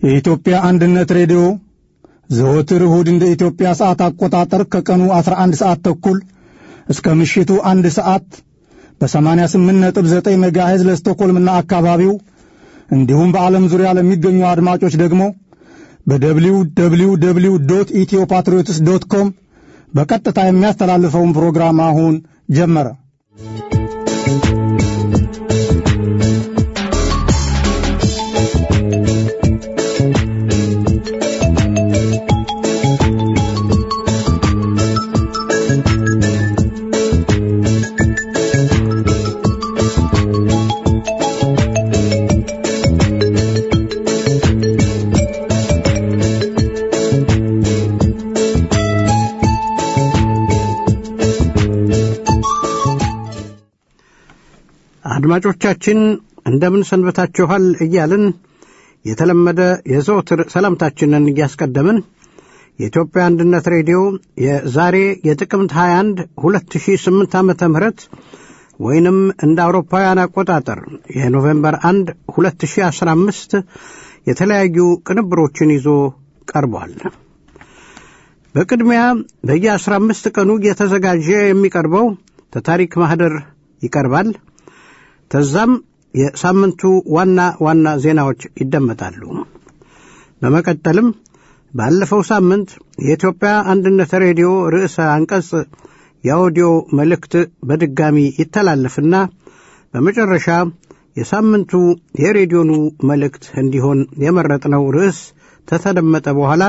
የኢትዮጵያ አንድነት ሬዲዮ ዘወትር እሁድ እንደ ኢትዮጵያ ሰዓት አቆጣጠር ከቀኑ 11 ሰዓት ተኩል እስከ ምሽቱ አንድ ሰዓት በ88.9 ሜጋሄዝ ለስቶኮልምና አካባቢው እንዲሁም በዓለም ዙሪያ ለሚገኙ አድማጮች ደግሞ በደብሊው ደብሊው ደብሊው ዶት ኢትዮ ፓትሪዮትስ ዶት ኮም በቀጥታ የሚያስተላልፈውን ፕሮግራም አሁን ጀመረ። አድማጮቻችን እንደምን ሰንበታችኋል እያልን የተለመደ የዘወትር ሰላምታችንን እያስቀደምን የኢትዮጵያ አንድነት ሬዲዮ የዛሬ የጥቅምት 21 2008 ዓ ም ወይንም እንደ አውሮፓውያን አቆጣጠር የኖቬምበር 1 2015 የተለያዩ ቅንብሮችን ይዞ ቀርቧል። በቅድሚያ በየ15 ቀኑ እየተዘጋጀ የሚቀርበው ተታሪክ ማኅደር ይቀርባል። ከዛም የሳምንቱ ዋና ዋና ዜናዎች ይደመጣሉ። በመቀጠልም ባለፈው ሳምንት የኢትዮጵያ አንድነት ሬዲዮ ርዕሰ አንቀጽ የአውዲዮ መልእክት በድጋሚ ይተላለፍና በመጨረሻ የሳምንቱ የሬዲዮኑ መልእክት እንዲሆን የመረጥነው ርዕስ ተተደመጠ በኋላ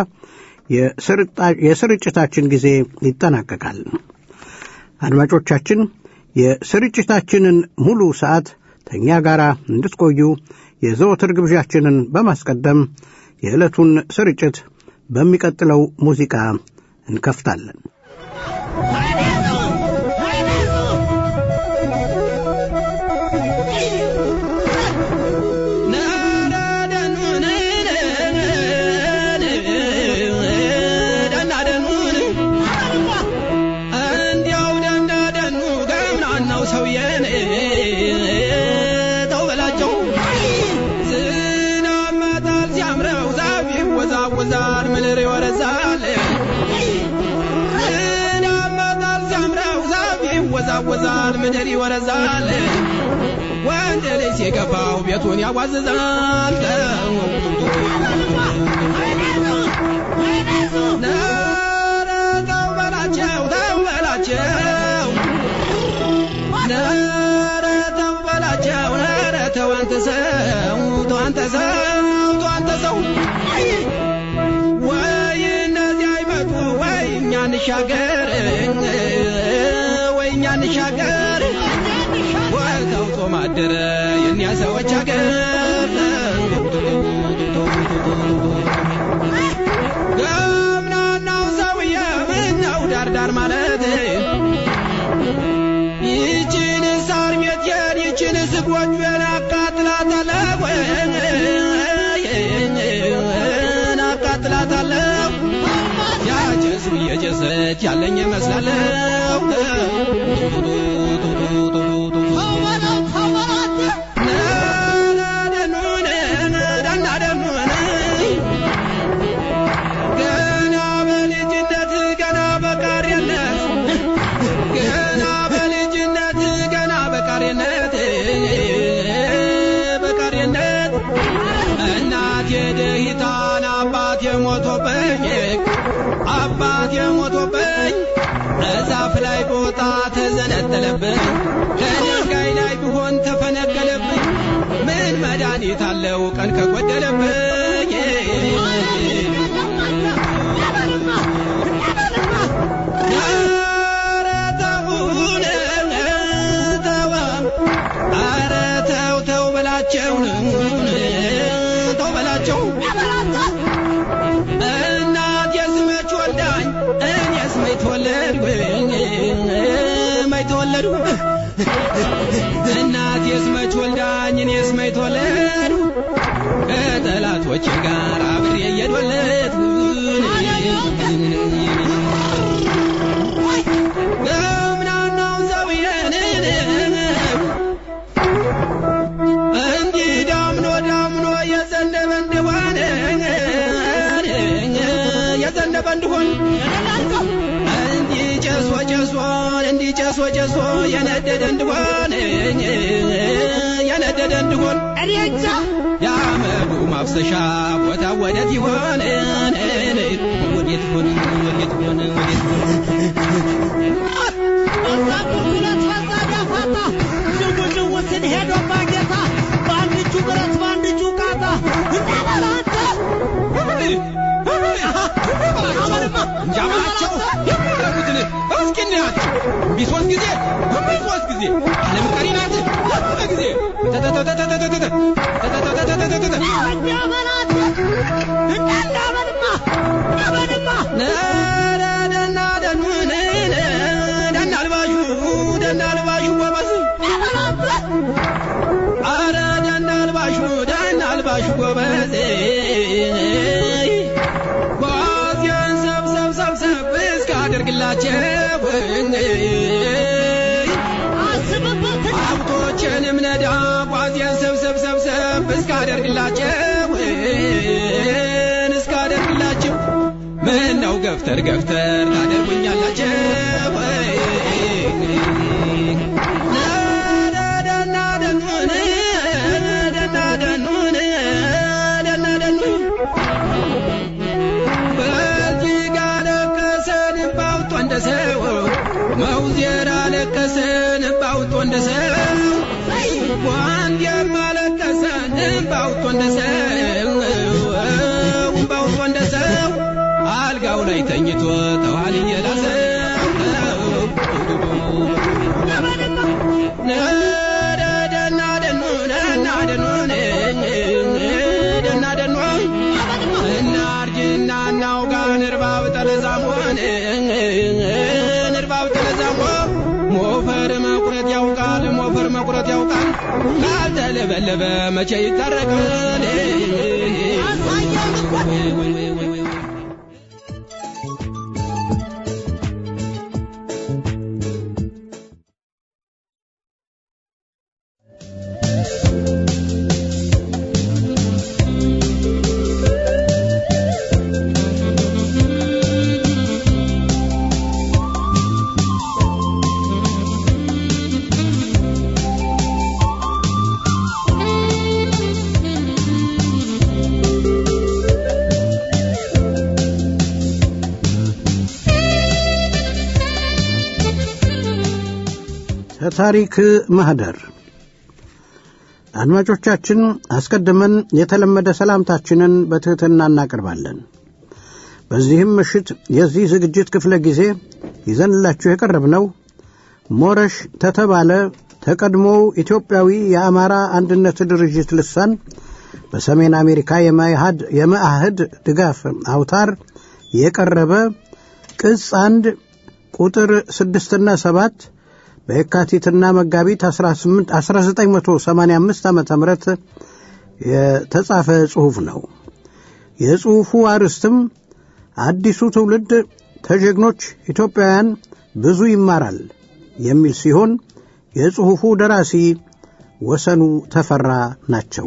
የስርጭታችን ጊዜ ይጠናቀቃል። አድማጮቻችን የስርጭታችንን ሙሉ ሰዓት ከእኛ ጋር እንድትቆዩ የዘወትር ግብዣችንን በማስቀደም የዕለቱን ስርጭት በሚቀጥለው ሙዚቃ እንከፍታለን። ያወዛል ምድር ይወረዛል ወንድ ልጅ ሲገባው ቤቱን ያዋዝዛል ኧረ ተው በላቸው ተው በላቸው ኧረ ተው በላቸው ኧረ ተው አንተ ሰው ተው አንተ ሰው ተው አንተ ሰው ወይ እነዚህ አይመጡ ወይ እኛ እንሻገር እኛ እንሻገር ወተው ጾም አደረ የእኒያ ሰዎች አገር ገምናናው ሰውዬ ምነው ዳርዳር ማለት ይችን ሳር ቤቴን ይችን ስጎጆን አቃጥላታለሁ አቃጥላታለሁ ያጨሱ እየጨሰች ያለኝ ይመስላለሁ ገና በልጅነት ገና በቃሪነት ገና በልጅነት ገና በቃሪነት በቃሪነት እናቴ ደሂታን አባቴ ሞቶብኝ አባቴ ሞቶብኝ እዛፍ ላይ ቦታ ተዘነጠለብኝ ከድንጋይ ላይ ቢሆን ተፈነቀለብኝ ምን መድኃኒት አለው ቀን ከጎደለብኝ ኧረ ተውን ተው ኧረ ተው ተው በላቸው ተው በላቸው እናቴስ መች ወልዳኝ እኔስ መች ተወለድኩ መች ተወለድኩ እናቴስ መች ወልዳኝ እኔስ መች ተወለድኩ ከጠላቶቼ ጋር አብሬ እየዶለትኩ ገምናናው ሰውዬን እንዲህ ዳምኖ ዳምኖ የዘነበ እንደሆነ የቀረበ እንዲሆን እንዲህ ጨሶ ጨሶን እንዲህ ጨሶ ጨሶ የነደደ እንዲሆን የነደደ እንዲሆን እኔ እንጃ የአመዱ ማፍሰሻ ቦታ ወዴት ይሆን ወዴት ይሆን ወዴት ይሆን ወዴት ይሆን በዛ ቁልቁለት በዛ ዳፋታ ዥው ዥው ስል ሄዶ ባጌታ በአንድ እጁ ብረት በአንድ እጁ ቃታ እንዳበላንተ እንጃ በላቸው የሚያደርጉትን እስኪ እንያቸው እምቢ ሶስት ጊዜ እምቢ ሶስት ጊዜ ዓለም ቀሪ ናት ጊዜ ተተተተተተተተ ተተተተተተተ እንዳበላንተ እንዳበልማ እንዳበልማ ደና ደኑን ደና አልባሹ ደና አልባሹ ጎበዝ እንዳበላንተ አረ ደና አልባሹ ደና አልባሹ ጎበዝ ጓዝያን ሰብሰብ ሰብሰብ እስካደርግላቸው አስብበት ሀብቶችንም ነዳ ጓዝያን ሰብሰብ ሰብሰብ እስካደርግላቸው እስካደርግላቸው ምን ነው ገፍተር ገፍተር ታደርጉኛላቸው ደና ደኑን ደና ደኑን ደና ደኑን በእጅግ አለቀሰን ባውጦ እንደ ሰው መውዜር አለቀሰን ባውጦ እንደ ሰው ዋንዴም አለቀሰን ባውጦ እንደ ሰው ባውጦ እንደ ሰው አልጋው ላይ ተኝቶ ተዋል እየላሰው ደና ደኑ ደና ደኑን ደና ደኑ እናርጅና እናውጋ ንርባብ ጠለዛሞን ንርባብ ጠለዛሞ ሞፈር መቁረጥ ያውቃል ሞፈር መቁረጥ ያውቃል ካልተለበለበ መቼ ይታረቃል ወይ ወይ ወይ ወይ ወይ ከታሪክ ማህደር አድማጮቻችን አስቀድመን የተለመደ ሰላምታችንን በትሕትና እናቀርባለን። በዚህም ምሽት የዚህ ዝግጅት ክፍለ ጊዜ ይዘንላችሁ የቀረብነው ሞረሽ ተተባለ ተቀድሞው ኢትዮጵያዊ የአማራ አንድነት ድርጅት ልሳን በሰሜን አሜሪካ የመኢሃድ- የመአህድ ድጋፍ አውታር የቀረበ ቅጽ አንድ ቁጥር ስድስትና ሰባት በየካቲትና መጋቢት 18 1985 ዓ ም የተጻፈ ጽሑፍ ነው። የጽሑፉ አርዕስትም አዲሱ ትውልድ ከጀግኖች ኢትዮጵያውያን ብዙ ይማራል የሚል ሲሆን የጽሑፉ ደራሲ ወሰኑ ተፈራ ናቸው።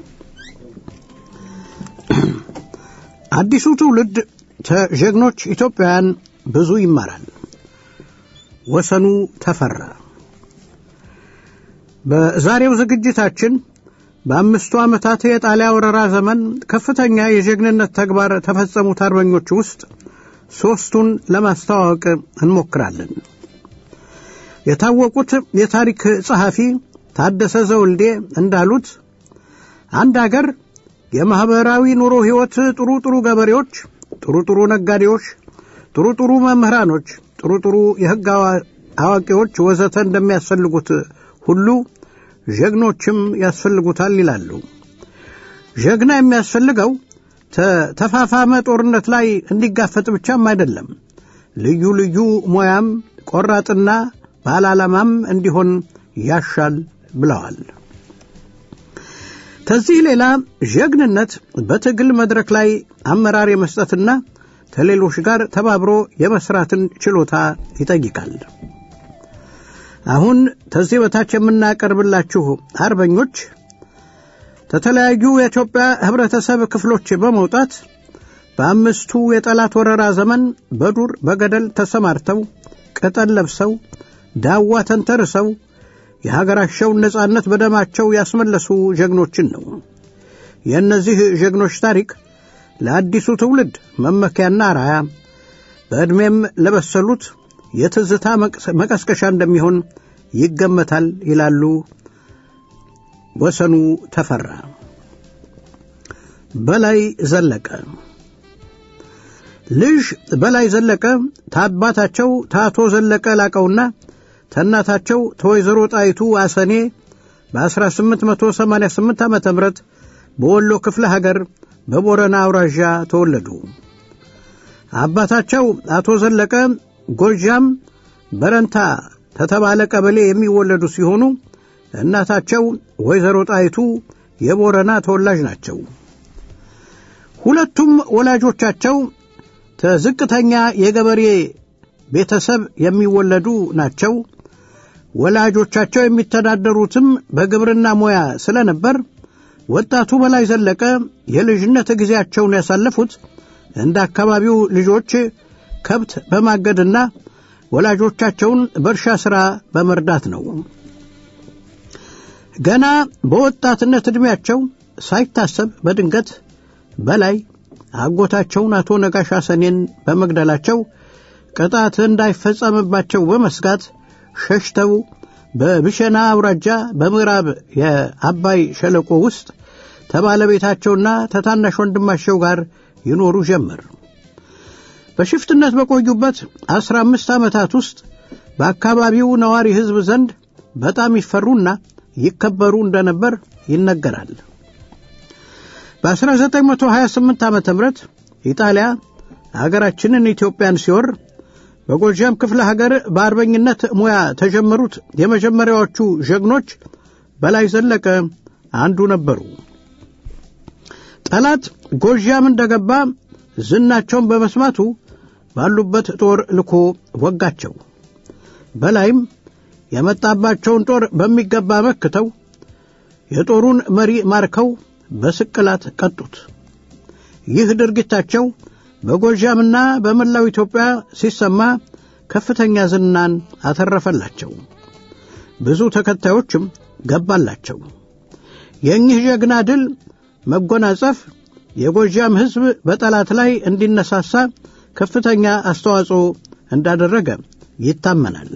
አዲሱ ትውልድ ከጀግኖች ኢትዮጵያውያን ብዙ ይማራል። ወሰኑ ተፈራ። በዛሬው ዝግጅታችን በአምስቱ ዓመታት የጣሊያ ወረራ ዘመን ከፍተኛ የጀግንነት ተግባር ተፈጸሙት አርበኞች ውስጥ ሦስቱን ለማስተዋወቅ እንሞክራለን። የታወቁት የታሪክ ጸሐፊ ታደሰ ዘውልዴ እንዳሉት አንድ አገር የማኅበራዊ ኑሮ ሕይወት ጥሩ ጥሩ ገበሬዎች፣ ጥሩ ጥሩ ነጋዴዎች፣ ጥሩ ጥሩ መምህራኖች፣ ጥሩ ጥሩ የሕግ አዋ- አዋቂዎች ወዘተ እንደሚያስፈልጉት ሁሉ ጀግኖችም ያስፈልጉታል ይላሉ። ጀግና የሚያስፈልገው ተ- ተፋፋመ ጦርነት ላይ እንዲጋፈጥ ብቻም አይደለም። ልዩ ልዩ ሙያም ቆራጥና ባለ ዓላማም እንዲሆን ያሻል ብለዋል። ከዚህ ሌላ ጀግንነት በትግል መድረክ ላይ አመራር የመስጠትና ከሌሎች ጋር ተባብሮ የመስራትን ችሎታ ይጠይቃል። አሁን ከዚህ በታች የምናቀርብላችሁ አርበኞች ከተለያዩ የኢትዮጵያ ህብረተሰብ ክፍሎች በመውጣት በአምስቱ የጠላት ወረራ ዘመን በዱር በገደል ተሰማርተው ቅጠል ለብሰው ዳዋ ተንተርሰው የሀገራቸውን ነጻነት በደማቸው ያስመለሱ ጀግኖችን ነው። የእነዚህ ጀግኖች ታሪክ ለአዲሱ ትውልድ መመኪያና አርአያ በዕድሜም ለበሰሉት የትዝታ መቀስቀሻ እንደሚሆን ይገመታል ይላሉ ወሰኑ ተፈራ። በላይ ዘለቀ ልጅ በላይ ዘለቀ ታባታቸው ታቶ ዘለቀ ላቀውና ተናታቸው ተወይዘሮ ጣይቱ አሰኔ በ1888 ዓ ም በወሎ ክፍለ ሀገር በቦረና አውራዣ ተወለዱ። አባታቸው አቶ ዘለቀ ጎጃም በረንታ ተተባለ ቀበሌ የሚወለዱ ሲሆኑ እናታቸው ወይዘሮ ጣይቱ የቦረና ተወላጅ ናቸው። ሁለቱም ወላጆቻቸው ተዝቅተኛ የገበሬ ቤተሰብ የሚወለዱ ናቸው። ወላጆቻቸው የሚተዳደሩትም በግብርና ሙያ ስለነበር ወጣቱ በላይ ዘለቀ የልጅነት ጊዜያቸውን ያሳለፉት እንደ አካባቢው ልጆች ከብት በማገድና ወላጆቻቸውን በእርሻ ሥራ በመርዳት ነው። ገና በወጣትነት ዕድሜያቸው ሳይታሰብ በድንገት በላይ አጎታቸውን አቶ ነጋሽ ሐሰኔን በመግደላቸው ቅጣት እንዳይፈጸምባቸው በመስጋት ሸሽተው በብሸና አውራጃ በምዕራብ የአባይ ሸለቆ ውስጥ ከባለቤታቸውና ተታናሽ ወንድማቸው ጋር ይኖሩ ጀመር። በሽፍትነት በቆዩበት አስራ አምስት ዓመታት ውስጥ በአካባቢው ነዋሪ ሕዝብ ዘንድ በጣም ይፈሩና ይከበሩ እንደነበር ይነገራል። በ1928 ዓ ም ኢጣሊያ አገራችንን ኢትዮጵያን ሲወር በጎጃም ክፍለ ሀገር በአርበኝነት ሙያ ተጀመሩት የመጀመሪያዎቹ ጀግኖች በላይ ዘለቀ አንዱ ነበሩ። ጠላት ጎጃም እንደገባ ዝናቸውን በመስማቱ ባሉበት ጦር ልኮ ወጋቸው። በላይም የመጣባቸውን ጦር በሚገባ መክተው የጦሩን መሪ ማርከው በስቅላት ቀጡት። ይህ ድርጊታቸው በጎጃምና በመላው ኢትዮጵያ ሲሰማ ከፍተኛ ዝናን አተረፈላቸው። ብዙ ተከታዮችም ገባላቸው። የእኚህ ጀግና ድል መጎናጸፍ የጎጃም ሕዝብ በጠላት ላይ እንዲነሳሳ ከፍተኛ አስተዋጽኦ እንዳደረገ ይታመናል።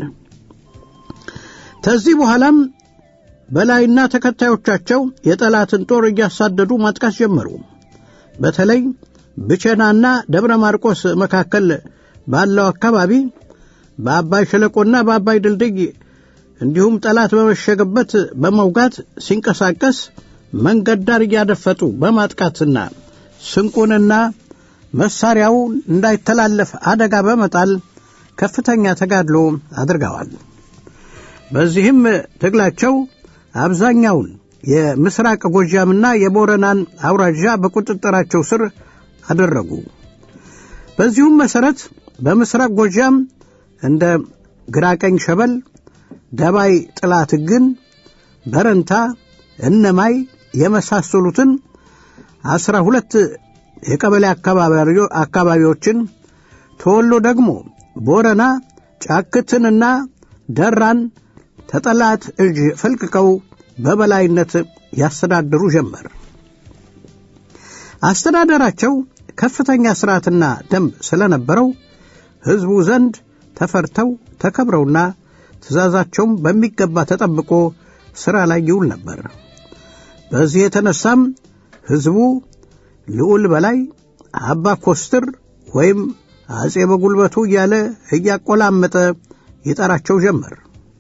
ከዚህ በኋላም በላይና ተከታዮቻቸው የጠላትን ጦር እያሳደዱ ማጥቃት ጀመሩ። በተለይ ብቸናና ደብረ ማርቆስ መካከል ባለው አካባቢ በአባይ ሸለቆና በአባይ ድልድይ እንዲሁም ጠላት በመሸገበት በመውጋት ሲንቀሳቀስ መንገድ ዳር እያደፈጡ በማጥቃትና ስንቁንና መሳሪያው እንዳይተላለፍ አደጋ በመጣል ከፍተኛ ተጋድሎ አድርገዋል። በዚህም ትግላቸው አብዛኛውን የምስራቅ ጎጃምና የቦረናን አውራጃ በቁጥጥራቸው ስር አደረጉ። በዚሁም መሠረት በምስራቅ ጎጃም እንደ ግራቀኝ ሸበል፣ ደባይ ጥላት ግን፣ በረንታ፣ እነማይ የመሳሰሉትን አስራ ሁለት የቀበሌ አካባቢዎችን ተወሎ ደግሞ ቦረና ጫክትንና ደራን ተጠላት እጅ ፈልቅቀው በበላይነት ያስተዳድሩ ጀመር። አስተዳደራቸው ከፍተኛ ሥርዓትና ደንብ ስለነበረው ሕዝቡ ዘንድ ተፈርተው ተከብረውና ትእዛዛቸውም በሚገባ ተጠብቆ ሥራ ላይ ይውል ነበር። በዚህ የተነሳም ሕዝቡ ልዑል በላይ አባ ኮስትር ወይም አጼ በጉልበቱ እያለ እያቆላመጠ ይጠራቸው ጀመር።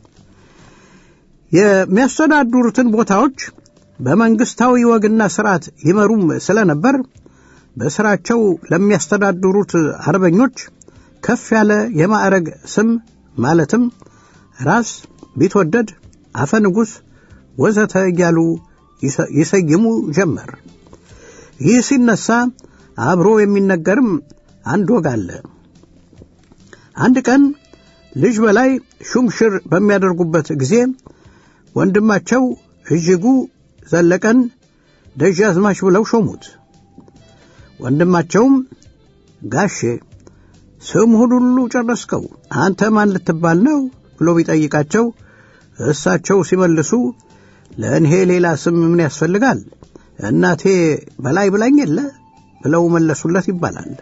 የሚያስተዳድሩትን ቦታዎች በመንግሥታዊ ወግና ሥርዓት ይመሩም ስለነበር በሥራቸው ለሚያስተዳድሩት አርበኞች ከፍ ያለ የማዕረግ ስም ማለትም ራስ፣ ቢትወደድ፣ አፈ ንጉሥ ወዘተ እያሉ ይሰይሙ ጀመር። ይህ ሲነሳ አብሮ የሚነገርም አንድ ወግ አለ። አንድ ቀን ልጅ በላይ ሹምሽር በሚያደርጉበት ጊዜ ወንድማቸው እጅጉ ዘለቀን ደጃዝማች ብለው ሾሙት። ወንድማቸውም ጋሼ ስምሁን ሁሉ ጨረስከው፣ አንተ ማን ልትባል ነው ብሎ ቢጠይቃቸው እሳቸው ሲመልሱ ለእኔ ሌላ ስም ምን ያስፈልጋል እናቴ በላይ ብላኝ የለ ብለው መለሱለት ይባላል።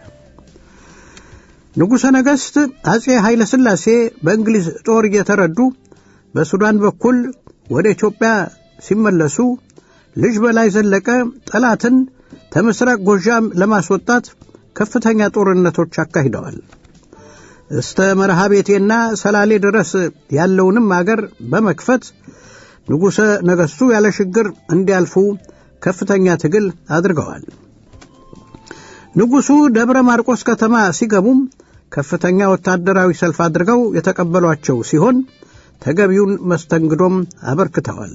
ንጉሠ ነገሥት አጼ ኃይለ ሥላሴ በእንግሊዝ ጦር እየተረዱ በሱዳን በኩል ወደ ኢትዮጵያ ሲመለሱ ልጅ በላይ ዘለቀ ጠላትን ከምስራቅ ጎዣም ለማስወጣት ከፍተኛ ጦርነቶች አካሂደዋል። እስተ መርሃ ቤቴና ሰላሌ ድረስ ያለውንም አገር በመክፈት ንጉሠ ነገሥቱ ያለ ችግር እንዲያልፉ ከፍተኛ ትግል አድርገዋል። ንጉሡ ደብረ ማርቆስ ከተማ ሲገቡም ከፍተኛ ወታደራዊ ሰልፍ አድርገው የተቀበሏቸው ሲሆን ተገቢውን መስተንግዶም አበርክተዋል።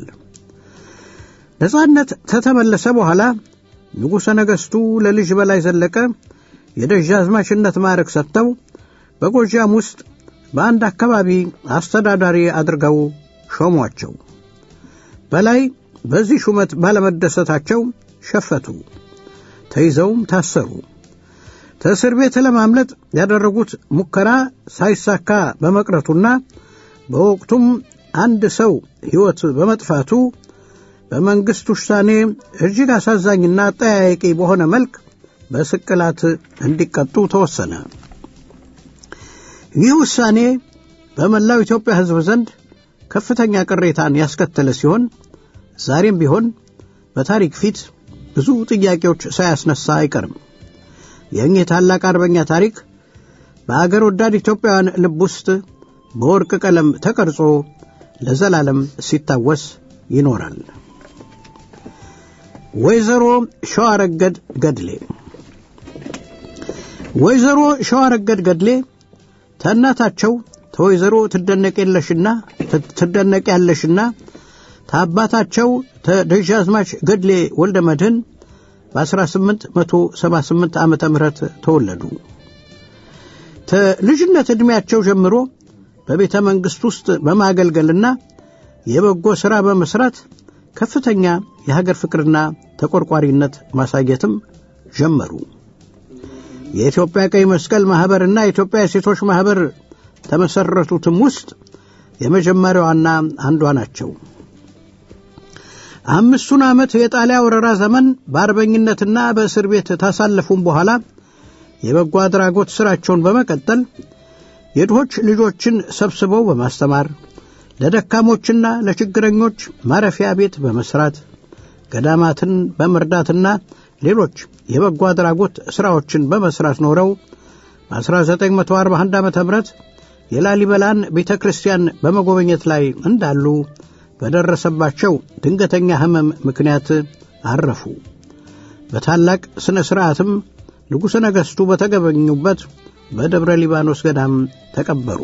ነጻነት ከተመለሰ በኋላ ንጉሠ ነገሥቱ ለልጅ በላይ ዘለቀ የደጃዝማችነት ማዕረግ ሰጥተው በጎጃም ውስጥ በአንድ አካባቢ አስተዳዳሪ አድርገው ሾሟቸው። በላይ በዚህ ሹመት ባለመደሰታቸው ሸፈቱ፣ ተይዘውም ታሰሩ። ከእስር ቤት ለማምለጥ ያደረጉት ሙከራ ሳይሳካ በመቅረቱና በወቅቱም አንድ ሰው ሕይወት በመጥፋቱ በመንግሥት ውሳኔ እጅግ አሳዛኝና አጠያያቂ በሆነ መልክ በስቅላት እንዲቀጡ ተወሰነ። ይህ ውሳኔ በመላው ኢትዮጵያ ሕዝብ ዘንድ ከፍተኛ ቅሬታን ያስከተለ ሲሆን ዛሬም ቢሆን በታሪክ ፊት ብዙ ጥያቄዎች ሳያስነሳ አይቀርም። የእኚህ ታላቅ አርበኛ ታሪክ በአገር ወዳድ ኢትዮጵያውያን ልብ ውስጥ በወርቅ ቀለም ተቀርጾ ለዘላለም ሲታወስ ይኖራል። ወይዘሮ ሸዋረገድ ገድሌ ወይዘሮ ሸዋረገድ ገድሌ ተእናታቸው ተወይዘሮ ትደነቅ የለሽና ትደነቅ ያለሽና ታባታቸው ተደጃዝማች ገድሌ ወልደ መድህን በ1878 ዓ ም ተወለዱ። ከልጅነት ዕድሜያቸው ጀምሮ በቤተ መንግሥት ውስጥ በማገልገልና የበጎ ሥራ በመሥራት ከፍተኛ የሀገር ፍቅርና ተቆርቋሪነት ማሳየትም ጀመሩ። የኢትዮጵያ ቀይ መስቀል ማኅበርና የኢትዮጵያ የሴቶች ማኅበር ተመሠረቱትም ውስጥ የመጀመሪያዋና አንዷ ናቸው። አምስቱን ዓመት የጣሊያ ወረራ ዘመን በአርበኝነትና በእስር ቤት ታሳለፉም በኋላ የበጎ አድራጎት ሥራቸውን በመቀጠል የድሆች ልጆችን ሰብስበው በማስተማር ለደካሞችና ለችግረኞች ማረፊያ ቤት በመስራት ገዳማትን በመርዳትና ሌሎች የበጎ አድራጎት ሥራዎችን በመስራት ኖረው በ1941 ዓ ም የላሊበላን ቤተ ክርስቲያን በመጎብኘት ላይ እንዳሉ በደረሰባቸው ድንገተኛ ሕመም ምክንያት አረፉ። በታላቅ ሥነ ሥርዓትም ንጉሠ ነገሥቱ በተገበኙበት በደብረ ሊባኖስ ገዳም ተቀበሩ።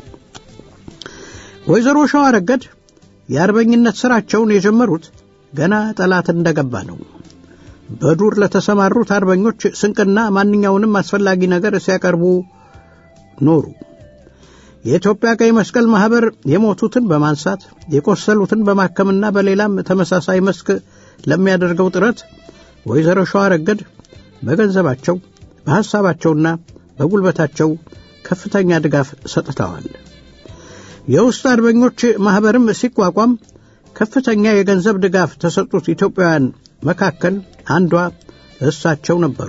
ወይዘሮ ሸዋረገድ የአርበኝነት ሥራቸውን የጀመሩት ገና ጠላት እንደገባ ነው። በዱር ለተሰማሩት አርበኞች ስንቅና ማንኛውንም አስፈላጊ ነገር ሲያቀርቡ ኖሩ። የኢትዮጵያ ቀይ መስቀል ማኅበር የሞቱትን በማንሳት የቆሰሉትን በማከምና በሌላም ተመሳሳይ መስክ ለሚያደርገው ጥረት ወይዘሮ ሸዋረገድ በገንዘባቸው በሐሳባቸውና በጉልበታቸው ከፍተኛ ድጋፍ ሰጥተዋል። የውስጥ አርበኞች ማኅበርም ሲቋቋም ከፍተኛ የገንዘብ ድጋፍ ተሰጡት ኢትዮጵያውያን መካከል አንዷ እሳቸው ነበሩ።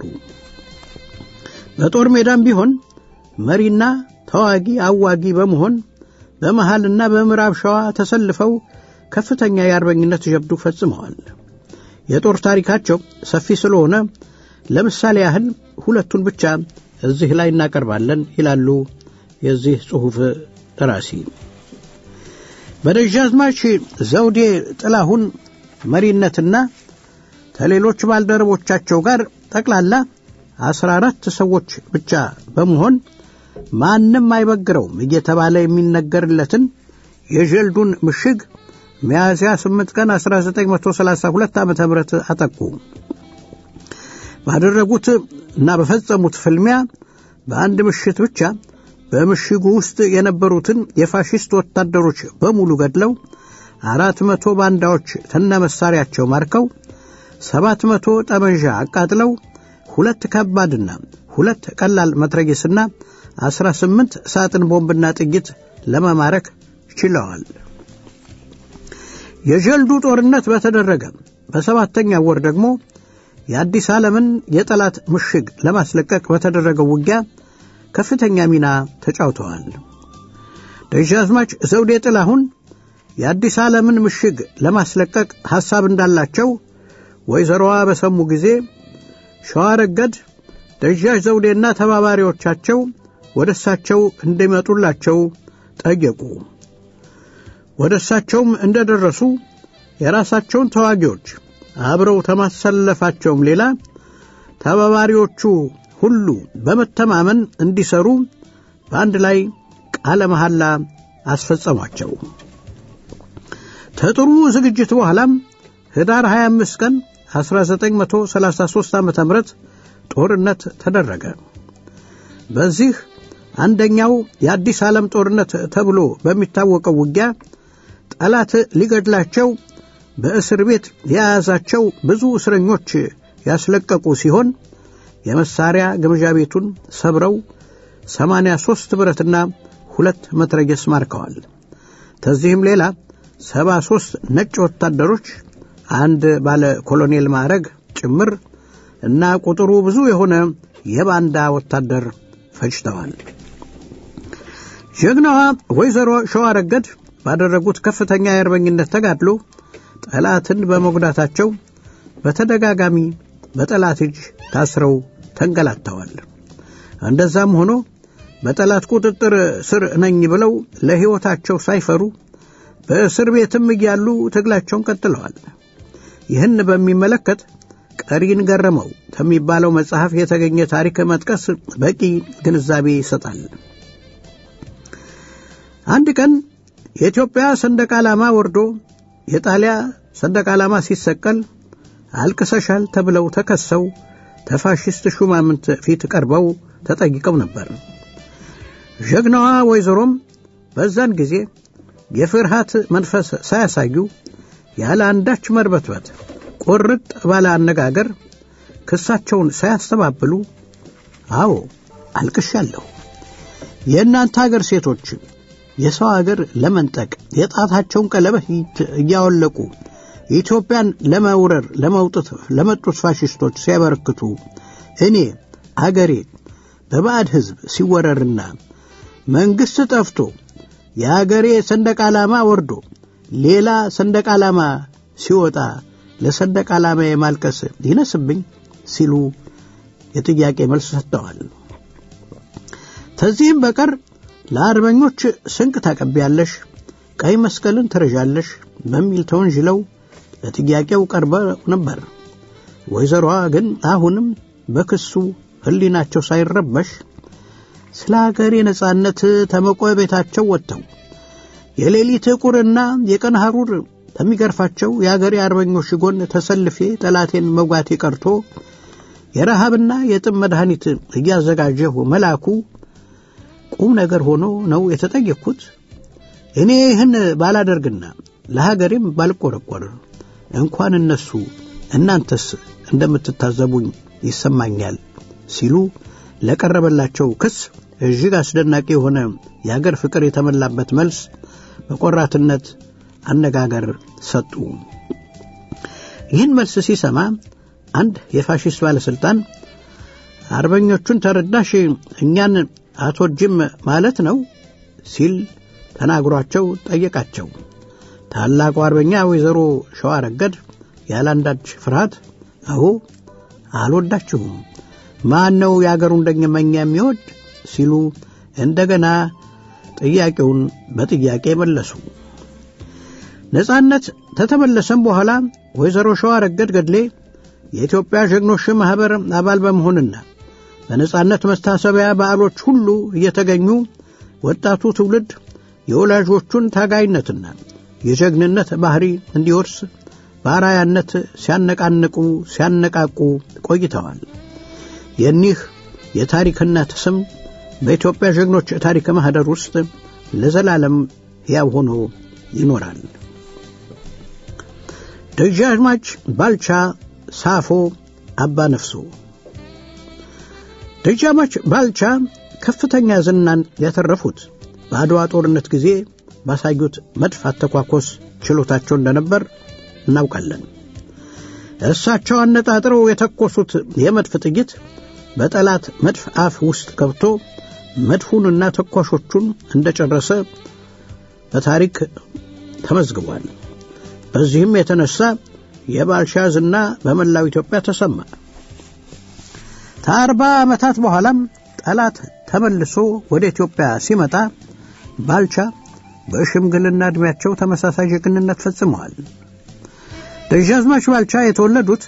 በጦር ሜዳም ቢሆን መሪና ተዋጊ አዋጊ በመሆን በመሃልና በምዕራብ ሸዋ ተሰልፈው ከፍተኛ የአርበኝነት ጀብዱ ፈጽመዋል። የጦር ታሪካቸው ሰፊ ስለሆነ ለምሳሌ ያህል ሁለቱን ብቻ እዚህ ላይ እናቀርባለን ይላሉ የዚህ ጽሑፍ ደራሲ። በደጃዝማች ዘውዴ ጥላሁን መሪነትና ከሌሎች ባልደረቦቻቸው ጋር ጠቅላላ አስራ አራት ሰዎች ብቻ በመሆን ማንም አይበግረውም እየተባለ የሚነገርለትን የጀልዱን ምሽግ ሚያዝያ 8 ቀን 1932 ዓ ም አጠቁ። ባደረጉት እና በፈጸሙት ፍልሚያ በአንድ ምሽት ብቻ በምሽጉ ውስጥ የነበሩትን የፋሽስት ወታደሮች በሙሉ ገድለው አራት መቶ ባንዳዎች ተነ መሳሪያቸው ማርከው ሰባት መቶ ጠመንዣ አቃጥለው ሁለት ከባድና ሁለት ቀላል መትረጊስና አስራ ስምንት ሳጥን ቦምብና ጥይት ለመማረክ ችለዋል። የጀልዱ ጦርነት በተደረገ በሰባተኛ ወር ደግሞ የአዲስ ዓለምን የጠላት ምሽግ ለማስለቀቅ በተደረገው ውጊያ ከፍተኛ ሚና ተጫውተዋል። ደጃዝማች ዘውዴ ጥላሁን የአዲስ ዓለምን ምሽግ ለማስለቀቅ ሐሳብ እንዳላቸው ወይዘሮዋ በሰሙ ጊዜ ሸዋረገድ ደጃች ዘውዴና ተባባሪዎቻቸው ወደ እሳቸው እንዲመጡላቸው ጠየቁ። ወደ እሳቸውም እንደ ደረሱ የራሳቸውን ተዋጊዎች አብረው ከማሰለፋቸውም ሌላ ተባባሪዎቹ ሁሉ በመተማመን እንዲሰሩ በአንድ ላይ ቃለ መሐላ አስፈጸሟቸው። ከጥሩ ዝግጅት በኋላም ህዳር 25 ቀን 1933 ዓ ም ጦርነት ተደረገ። በዚህ አንደኛው የአዲስ ዓለም ጦርነት ተብሎ በሚታወቀው ውጊያ ጠላት ሊገድላቸው በእስር ቤት የያዛቸው ብዙ እስረኞች ያስለቀቁ ሲሆን የመሳሪያ ግምዣ ቤቱን ሰብረው 83 ብረትና ሁለት መትረየስ ማርከዋል። ከዚህም ሌላ 73 ነጭ ወታደሮች አንድ ባለ ኮሎኔል ማዕረግ ጭምር እና ቁጥሩ ብዙ የሆነ የባንዳ ወታደር ፈጅተዋል። ጀግናዋ ወይዘሮ ሸዋረገድ ባደረጉት ከፍተኛ የአርበኝነት ተጋድሎ ጠላትን በመጉዳታቸው በተደጋጋሚ በጠላት እጅ ታስረው ተንገላተዋል። እንደዛም ሆኖ በጠላት ቁጥጥር ስር ነኝ ብለው ለሕይወታቸው ሳይፈሩ በእስር ቤትም እያሉ ትግላቸውን ቀጥለዋል። ይህን በሚመለከት ቀሪን ገረመው ከሚባለው መጽሐፍ የተገኘ ታሪክ መጥቀስ በቂ ግንዛቤ ይሰጣል። አንድ ቀን የኢትዮጵያ ሰንደቅ ዓላማ ወርዶ የጣሊያ ሰንደቅ ዓላማ ሲሰቀል አልቅሰሻል ተብለው ተከሰው ተፋሽስት ሹማምንት ፊት ቀርበው ተጠይቀው ነበር። ጀግናዋ ወይዘሮም በዛን ጊዜ የፍርሃት መንፈስ ሳያሳዩ ያለ አንዳች መርበትበት ቁርጥ ባለ አነጋገር ክሳቸውን ሳያስተባብሉ አዎ አልቅሻለሁ፣ የእናንተ አገር ሴቶች የሰው አገር ለመንጠቅ የጣታቸውን ቀለበት እያወለቁ ኢትዮጵያን ለመውረር ለመውጥት ለመጡት ፋሽስቶች ሲያበረክቱ እኔ አገሬ በባዕድ ሕዝብ ሲወረርና መንግሥት ጠፍቶ የአገሬ ሰንደቅ ዓላማ ወርዶ ሌላ ሰንደቅ ዓላማ ሲወጣ ለሰንደቅ ዓላማ የማልቀስ ይነስብኝ ሲሉ የጥያቄ መልስ ሰጥተዋል። ከዚህም በቀር ለአርበኞች ስንቅ ታቀቢያለሽ፣ ቀይ መስቀልን ትረዣለሽ በሚል ተወንጅለው ለጥያቄው ቀርበው ነበር። ወይዘሮዋ ግን አሁንም በክሱ ሕሊናቸው ሳይረበሽ ስለ አገሬ ነጻነት ተመቆ ቤታቸው ወጥተው የሌሊት ቁርና የቀን ሐሩር ከሚገርፋቸው የአገሬ አርበኞች ጎን ተሰልፌ ጠላቴን መውጋቴ ቀርቶ የረሃብና የጥም መድኃኒት እያዘጋጀሁ መላኩ ቁም ነገር ሆኖ ነው የተጠየቅኩት። እኔ ይህን ባላደርግና ለሀገሬም ባልቆረቆር እንኳን እነሱ እናንተስ እንደምትታዘቡኝ ይሰማኛል ሲሉ ለቀረበላቸው ክስ እጅግ አስደናቂ የሆነ የአገር ፍቅር የተሞላበት መልስ በቆራትነት አነጋገር ሰጡ። ይህን መልስ ሲሰማ አንድ የፋሽስት ባለሥልጣን አርበኞቹን ተረዳሽ እኛን አትወጅም ማለት ነው ሲል ተናግሯቸው ጠየቃቸው። ታላቁ አርበኛ ወይዘሮ ሸዋረገድ ያላንዳች ፍርሃት አሁ አልወዳችሁም፣ ማን ነው የአገሩን ደመኛ የሚወድ ሲሉ እንደገና ጥያቄውን በጥያቄ መለሱ። ነጻነት ተተመለሰም በኋላ ወይዘሮ ሸዋረገድ ገድሌ የኢትዮጵያ ጀግኖች ማኅበር አባል በመሆንና በነጻነት መስታሰቢያ በዓሎች ሁሉ እየተገኙ ወጣቱ ትውልድ የወላጆቹን ታጋይነትና የጀግንነት ባህሪ እንዲወርስ በአራያነት ሲያነቃንቁ ሲያነቃቁ ቆይተዋል። የኒህ የታሪክነት ስም በኢትዮጵያ ጀግኖች ታሪክ ማኅደር ውስጥ ለዘላለም ሕያው ሆኖ ይኖራል። ደጃዝማች ባልቻ ሳፎ አባ ነፍሶ ደጃማች ባልቻ ከፍተኛ ዝናን ያተረፉት በአድዋ ጦርነት ጊዜ ባሳዩት መድፍ አተኳኮስ ችሎታቸው እንደነበር እናውቃለን። እሳቸው አነጣጥረው የተኮሱት የመድፍ ጥይት በጠላት መድፍ አፍ ውስጥ ገብቶ መድፉንና ተኳሾቹን እንደጨረሰ በታሪክ ተመዝግቧል። በዚህም የተነሳ የባልቻ ዝና በመላው ኢትዮጵያ ተሰማ። ከአርባ ዓመታት በኋላም ጠላት ተመልሶ ወደ ኢትዮጵያ ሲመጣ ባልቻ በሽምግልና ዕድሜያቸው ተመሳሳይ ጀግንነት ፈጽመዋል። ደጃዝማች ባልቻ የተወለዱት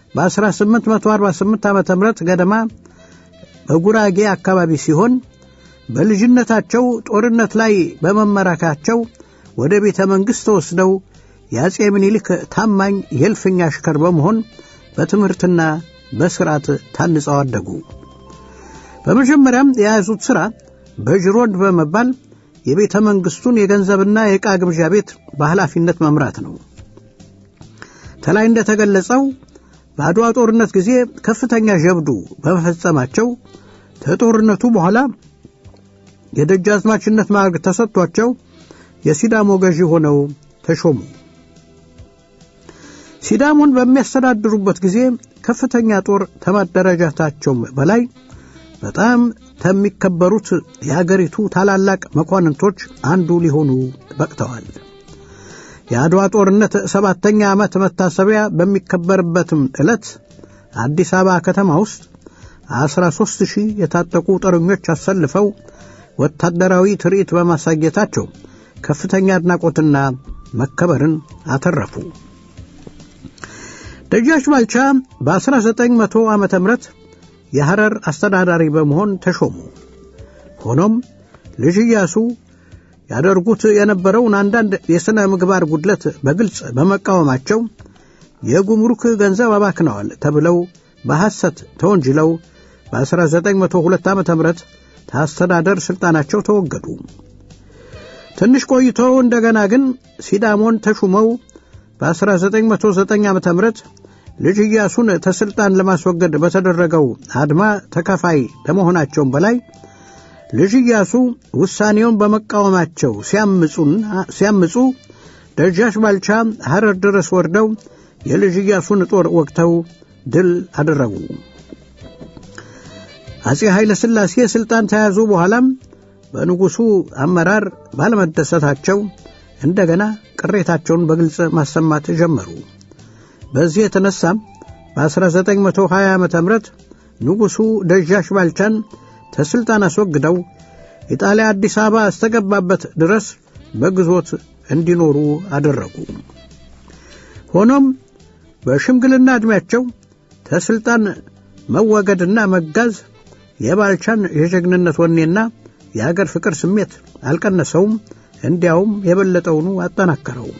በ1848 ዓ ም ገደማ በጉራጌ አካባቢ ሲሆን በልጅነታቸው ጦርነት ላይ በመመራካቸው ወደ ቤተ መንግሥት ተወስደው የአጼ ምኒልክ ታማኝ የእልፍኝ አሽከር በመሆን በትምህርትና በሥርዓት ታንጸው አደጉ። በመጀመሪያም የያዙት ሥራ በጅሮንድ በመባል የቤተ መንግሥቱን የገንዘብና የዕቃ ግብዣ ቤት በኃላፊነት መምራት ነው። ከላይ እንደተገለጸው በአድዋ ጦርነት ጊዜ ከፍተኛ ጀብዱ በመፈጸማቸው ከጦርነቱ በኋላ የደጃዝማችነት ማዕረግ ተሰጥቷቸው የሲዳሞ ገዢ ሆነው ተሾሙ። ሲዳሞን በሚያስተዳድሩበት ጊዜ ከፍተኛ ጦር ከማደራጀታቸውም በላይ በጣም ከሚከበሩት የአገሪቱ ታላላቅ መኳንንቶች አንዱ ሊሆኑ በቅተዋል። የአድዋ ጦርነት ሰባተኛ ዓመት መታሰቢያ በሚከበርበትም ዕለት አዲስ አበባ ከተማ ውስጥ አስራ ሦስት ሺህ የታጠቁ ጦረኞች አሰልፈው ወታደራዊ ትርኢት በማሳየታቸው ከፍተኛ አድናቆትና መከበርን አተረፉ። ደጃች ባልቻ በ1900 ዓ ም የሐረር አስተዳዳሪ በመሆን ተሾሙ። ሆኖም ልጅ ኢያሱ ያደርጉት የነበረውን አንዳንድ የሥነ ምግባር ጉድለት በግልጽ በመቃወማቸው የጉምሩክ ገንዘብ አባክነዋል ተብለው በሐሰት ተወንጅለው በ1902 ዓ ም ከአስተዳደር ሥልጣናቸው ተወገዱ። ትንሽ ቆይቶ እንደገና ግን ሲዳሞን ተሹመው በ1909 ዓ ም ልጅ ኢያሱን ተሥልጣን ለማስወገድ በተደረገው አድማ ተካፋይ ለመሆናቸውም በላይ ልጅ ኢያሱ ውሳኔውን በመቃወማቸው ሲያምፁ ደጃች ባልቻ ሐረር ድረስ ወርደው የልጅ ኢያሱን ጦር ወግተው ድል አደረጉ። አጼ ኃይለ ሥላሴ ሥልጣን ተያዙ በኋላም በንጉሡ አመራር ባለመደሰታቸው እንደገና ቅሬታቸውን በግልጽ ማሰማት ጀመሩ። በዚህ የተነሳም በ1920 ዓ ም ንጉሡ ደጃች ባልቻን ተሥልጣን አስወግደው ኢጣሊያ አዲስ አበባ እስተገባበት ድረስ በግዞት እንዲኖሩ አደረጉ። ሆኖም በሽምግልና ዕድሜያቸው ተሥልጣን መወገድና መጋዝ የባልቻን የጀግንነት ወኔና የአገር ፍቅር ስሜት አልቀነሰውም፣ እንዲያውም የበለጠውኑ አጠናከረው።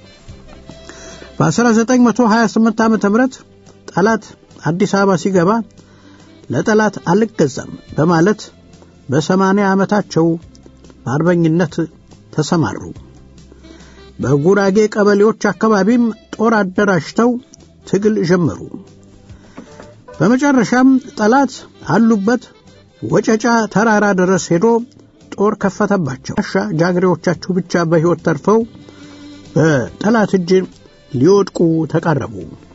በ1928 ዓ ም ጠላት አዲስ አበባ ሲገባ ለጠላት አልገዛም በማለት በሰማንያ ዓመታቸው በአርበኝነት ተሰማሩ። በጉራጌ ቀበሌዎች አካባቢም ጦር አደራጅተው ትግል ጀመሩ። በመጨረሻም ጠላት አሉበት ወጨጫ ተራራ ድረስ ሄዶ ጦር ከፈተባቸው። ሻ ጃግሬዎቻችሁ ብቻ በሕይወት ተርፈው በጠላት እጅ ሊወድቁ ተቃረቡ።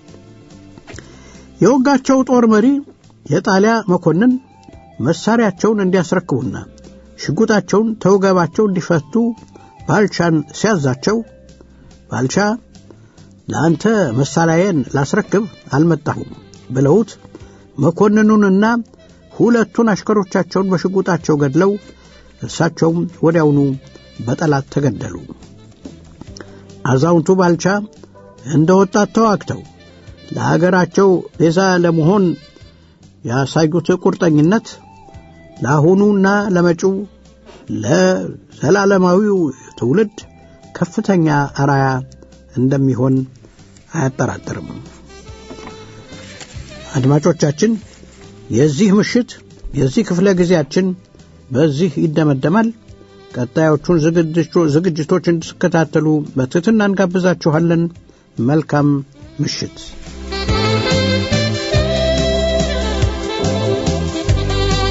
የወጋቸው ጦር መሪ የጣሊያ መኮንን መሳሪያቸውን እንዲያስረክቡና ሽጉጣቸውን ተወገባቸው እንዲፈቱ ባልቻን ሲያዛቸው ባልቻ ለአንተ መሳሪያዬን ላስረክብ አልመጣሁም ብለውት መኮንኑንና ሁለቱን አሽከሮቻቸውን በሽጉጣቸው ገድለው እርሳቸውም ወዲያውኑ በጠላት ተገደሉ። አዛውንቱ ባልቻ እንደ ወጣት ተዋግተው ለሀገራቸው ቤዛ ለመሆን ያሳዩት ቁርጠኝነት ለአሁኑና ለመጪው ለዘላለማዊው ትውልድ ከፍተኛ አራያ እንደሚሆን አያጠራጥርም። አድማጮቻችን፣ የዚህ ምሽት የዚህ ክፍለ ጊዜያችን በዚህ ይደመደማል። ቀጣዮቹን ዝግጅቶች እንድትከታተሉ በትህትና እንጋብዛችኋለን። መልካም ምሽት።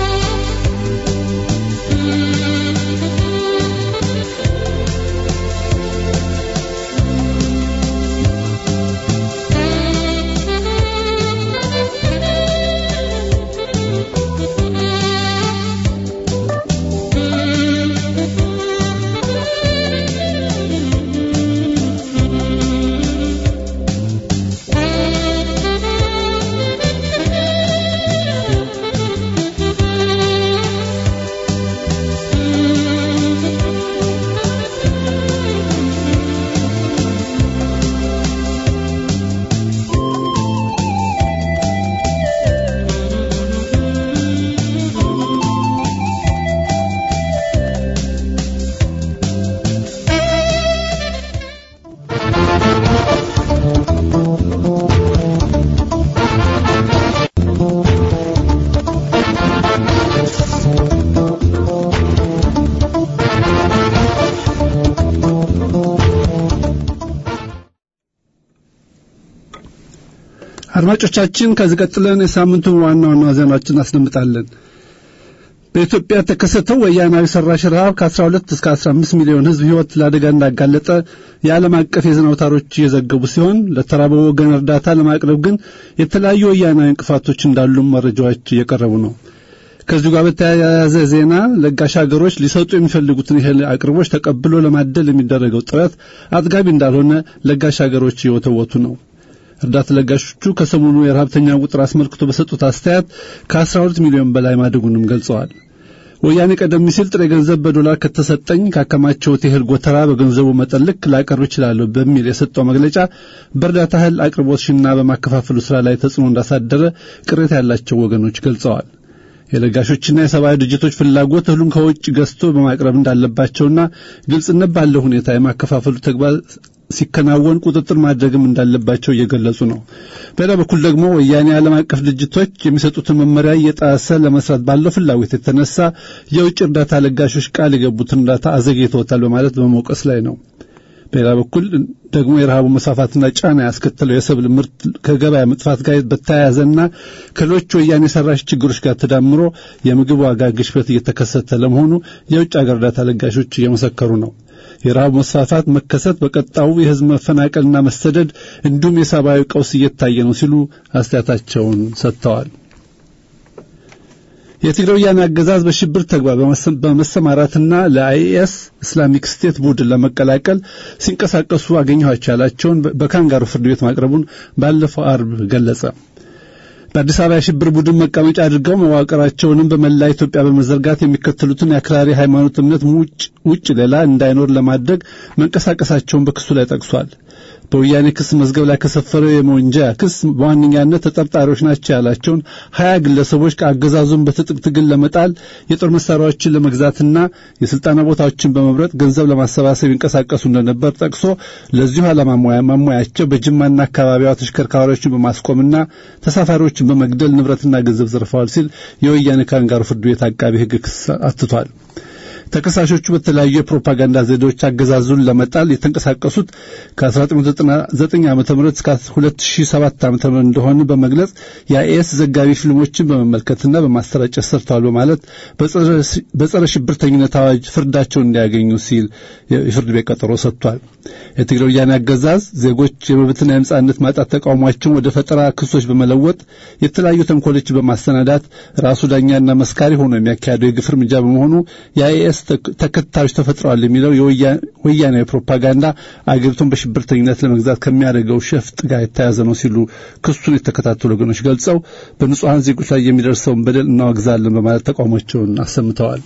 አድማጮቻችን ከዚህ ቀጥለን የሳምንቱን ዋና ዋና ዜናዎችን እናስደምጣለን። በኢትዮጵያ የተከሰተው ወያናዊ ሰራሽ ረሃብ ከ12 እስከ 15 ሚሊዮን ሕዝብ ሕይወት ለአደጋ እንዳጋለጠ የዓለም አቀፍ የዜና አውታሮች እየዘገቡ ሲሆን ለተራበው ወገን እርዳታ ለማቅረብ ግን የተለያዩ ወያናዊ እንቅፋቶች እንዳሉ መረጃዎች እየቀረቡ ነው። ከዚሁ ጋር በተያያዘ ዜና ለጋሽ ሀገሮች ሊሰጡ የሚፈልጉትን እህል አቅርቦች ተቀብሎ ለማደል የሚደረገው ጥረት አጥጋቢ እንዳልሆነ ለጋሽ ሀገሮች እየወተወቱ ነው። እርዳታ ለጋሾቹ ከሰሞኑ የረሀብተኛ ቁጥር አስመልክቶ በሰጡት አስተያየት ከ12 ሚሊዮን በላይ ማደጉንም ገልጸዋል። ወያኔ ቀደም ሲል ጥሬ ገንዘብ በዶላር ከተሰጠኝ ካከማቸውት የእህል ጎተራ በገንዘቡ መጠን ልክ ላቀርብ እችላለሁ በሚል የሰጠው መግለጫ በእርዳታ እህል አቅርቦት ሽና በማከፋፈሉ ስራ ላይ ተጽዕኖ እንዳሳደረ ቅሬታ ያላቸው ወገኖች ገልጸዋል። የለጋሾችና የሰብአዊ ድርጅቶች ፍላጎት እህሉን ከውጭ ገዝቶ በማቅረብ እንዳለባቸውና ግልጽነት ባለው ሁኔታ የማከፋፈሉ ተግባር ሲከናወን ቁጥጥር ማድረግም እንዳለባቸው እየገለጹ ነው። በሌላ በኩል ደግሞ ወያኔ ዓለም አቀፍ ድርጅቶች የሚሰጡትን መመሪያ እየጣሰ ለመስራት ባለው ፍላጎት የተነሳ የውጭ እርዳታ ለጋሾች ቃል የገቡትን እርዳታ አዘግይተውታል በማለት በመውቀስ ላይ ነው። በሌላ በኩል ደግሞ የረሃቡ መስፋፋትና ጫና ያስከተለው የሰብል ምርት ከገበያ መጥፋት ጋር በተያያዘና ከሌሎች ወያኔ ሰራሽ ችግሮች ጋር ተዳምሮ የምግብ ዋጋ ግሽበት እየተከሰተ ለመሆኑ የውጭ ሀገር እርዳታ ለጋሾች እየመሰከሩ ነው። የረሃቡ መስፋፋት መከሰት በቀጣዩ የሕዝብ መፈናቀልና መሰደድ እንዲሁም የሰብአዊ ቀውስ እየታየ ነው ሲሉ አስተያየታቸውን ሰጥተዋል። የትግራይ ወያኔ አገዛዝ በሽብር ተግባር በመሰማራትና ለአይኤስ ኢስላሚክ ስቴት ቡድን ለመቀላቀል ሲንቀሳቀሱ አገኘኋቸው ያላቸውን በካንጋሩ ፍርድ ቤት ማቅረቡን ባለፈው አርብ ገለጸ። በአዲስ አበባ የሽብር ቡድን መቀመጫ አድርገው መዋቅራቸውንም በመላ ኢትዮጵያ በመዘርጋት የሚከተሉትን የአክራሪ ሃይማኖት እምነት ውጭ ሌላ እንዳይኖር ለማድረግ መንቀሳቀሳቸውን በክሱ ላይ ጠቅሷል። በወያኔ ክስ መዝገብ ላይ ከሰፈረው የመወንጀያ ክስ በዋነኛነት ተጠርጣሪዎች ናቸው ያላቸውን ሀያ ግለሰቦች ከአገዛዙን በትጥቅ ትግል ለመጣል የጦር መሳሪያዎችን ለመግዛትና የስልጣና ቦታዎችን በመምረጥ ገንዘብ ለማሰባሰብ ይንቀሳቀሱ እንደነበር ጠቅሶ ለዚሁ ዓላማ ማሟያቸው በጅማና አካባቢዋ ተሽከርካሪዎችን በማስቆምና ተሳፋሪዎችን በመግደል ንብረትና ገንዘብ ዘርፈዋል ሲል የወያኔ ካንጋሩ ፍርድ ቤት አቃቢ ሕግ ክስ አትቷል። ተከሳሾቹ በተለያዩ የፕሮፓጋንዳ ዘዴዎች አገዛዙን ለመጣል የተንቀሳቀሱት ከ1999 ዓ.ም እስከ 2007 ዓ.ም እንደሆነ በመግለጽ የአይኤስ ዘጋቢ ፊልሞችን በመመልከትና በማሰራጨት ሰርተዋል በማለት በጸረ ሽብርተኝነት አዋጅ ፍርዳቸውን እንዲያገኙ ሲል የፍርድ ቤት ቀጠሮ ሰጥቷል። የትግራይ ወያኔ አገዛዝ ዜጎች የመብትና የነጻነት ማጣት ተቃውሟቸውን ወደ ፈጠራ ክሶች በመለወጥ የተለያዩ ተንኮሎችን በማሰናዳት ራሱ ዳኛና መስካሪ ሆኖ የሚያካሄደው የግፍ እርምጃ በመሆኑ የአይኤስ ተከታዮች ተፈጥረዋል የሚለው የወያኔ ፕሮፓጋንዳ አገሪቱን በሽብርተኝነት ለመግዛት ከሚያደርገው ሸፍጥ ጋር የተያያዘ ነው ሲሉ ክሱን የተከታተሉ ወገኖች ገልጸው በንጹሐን ዜጎች ላይ የሚደርሰውን በደል እናወግዛለን በማለት ተቃውሟቸውን አሰምተዋል።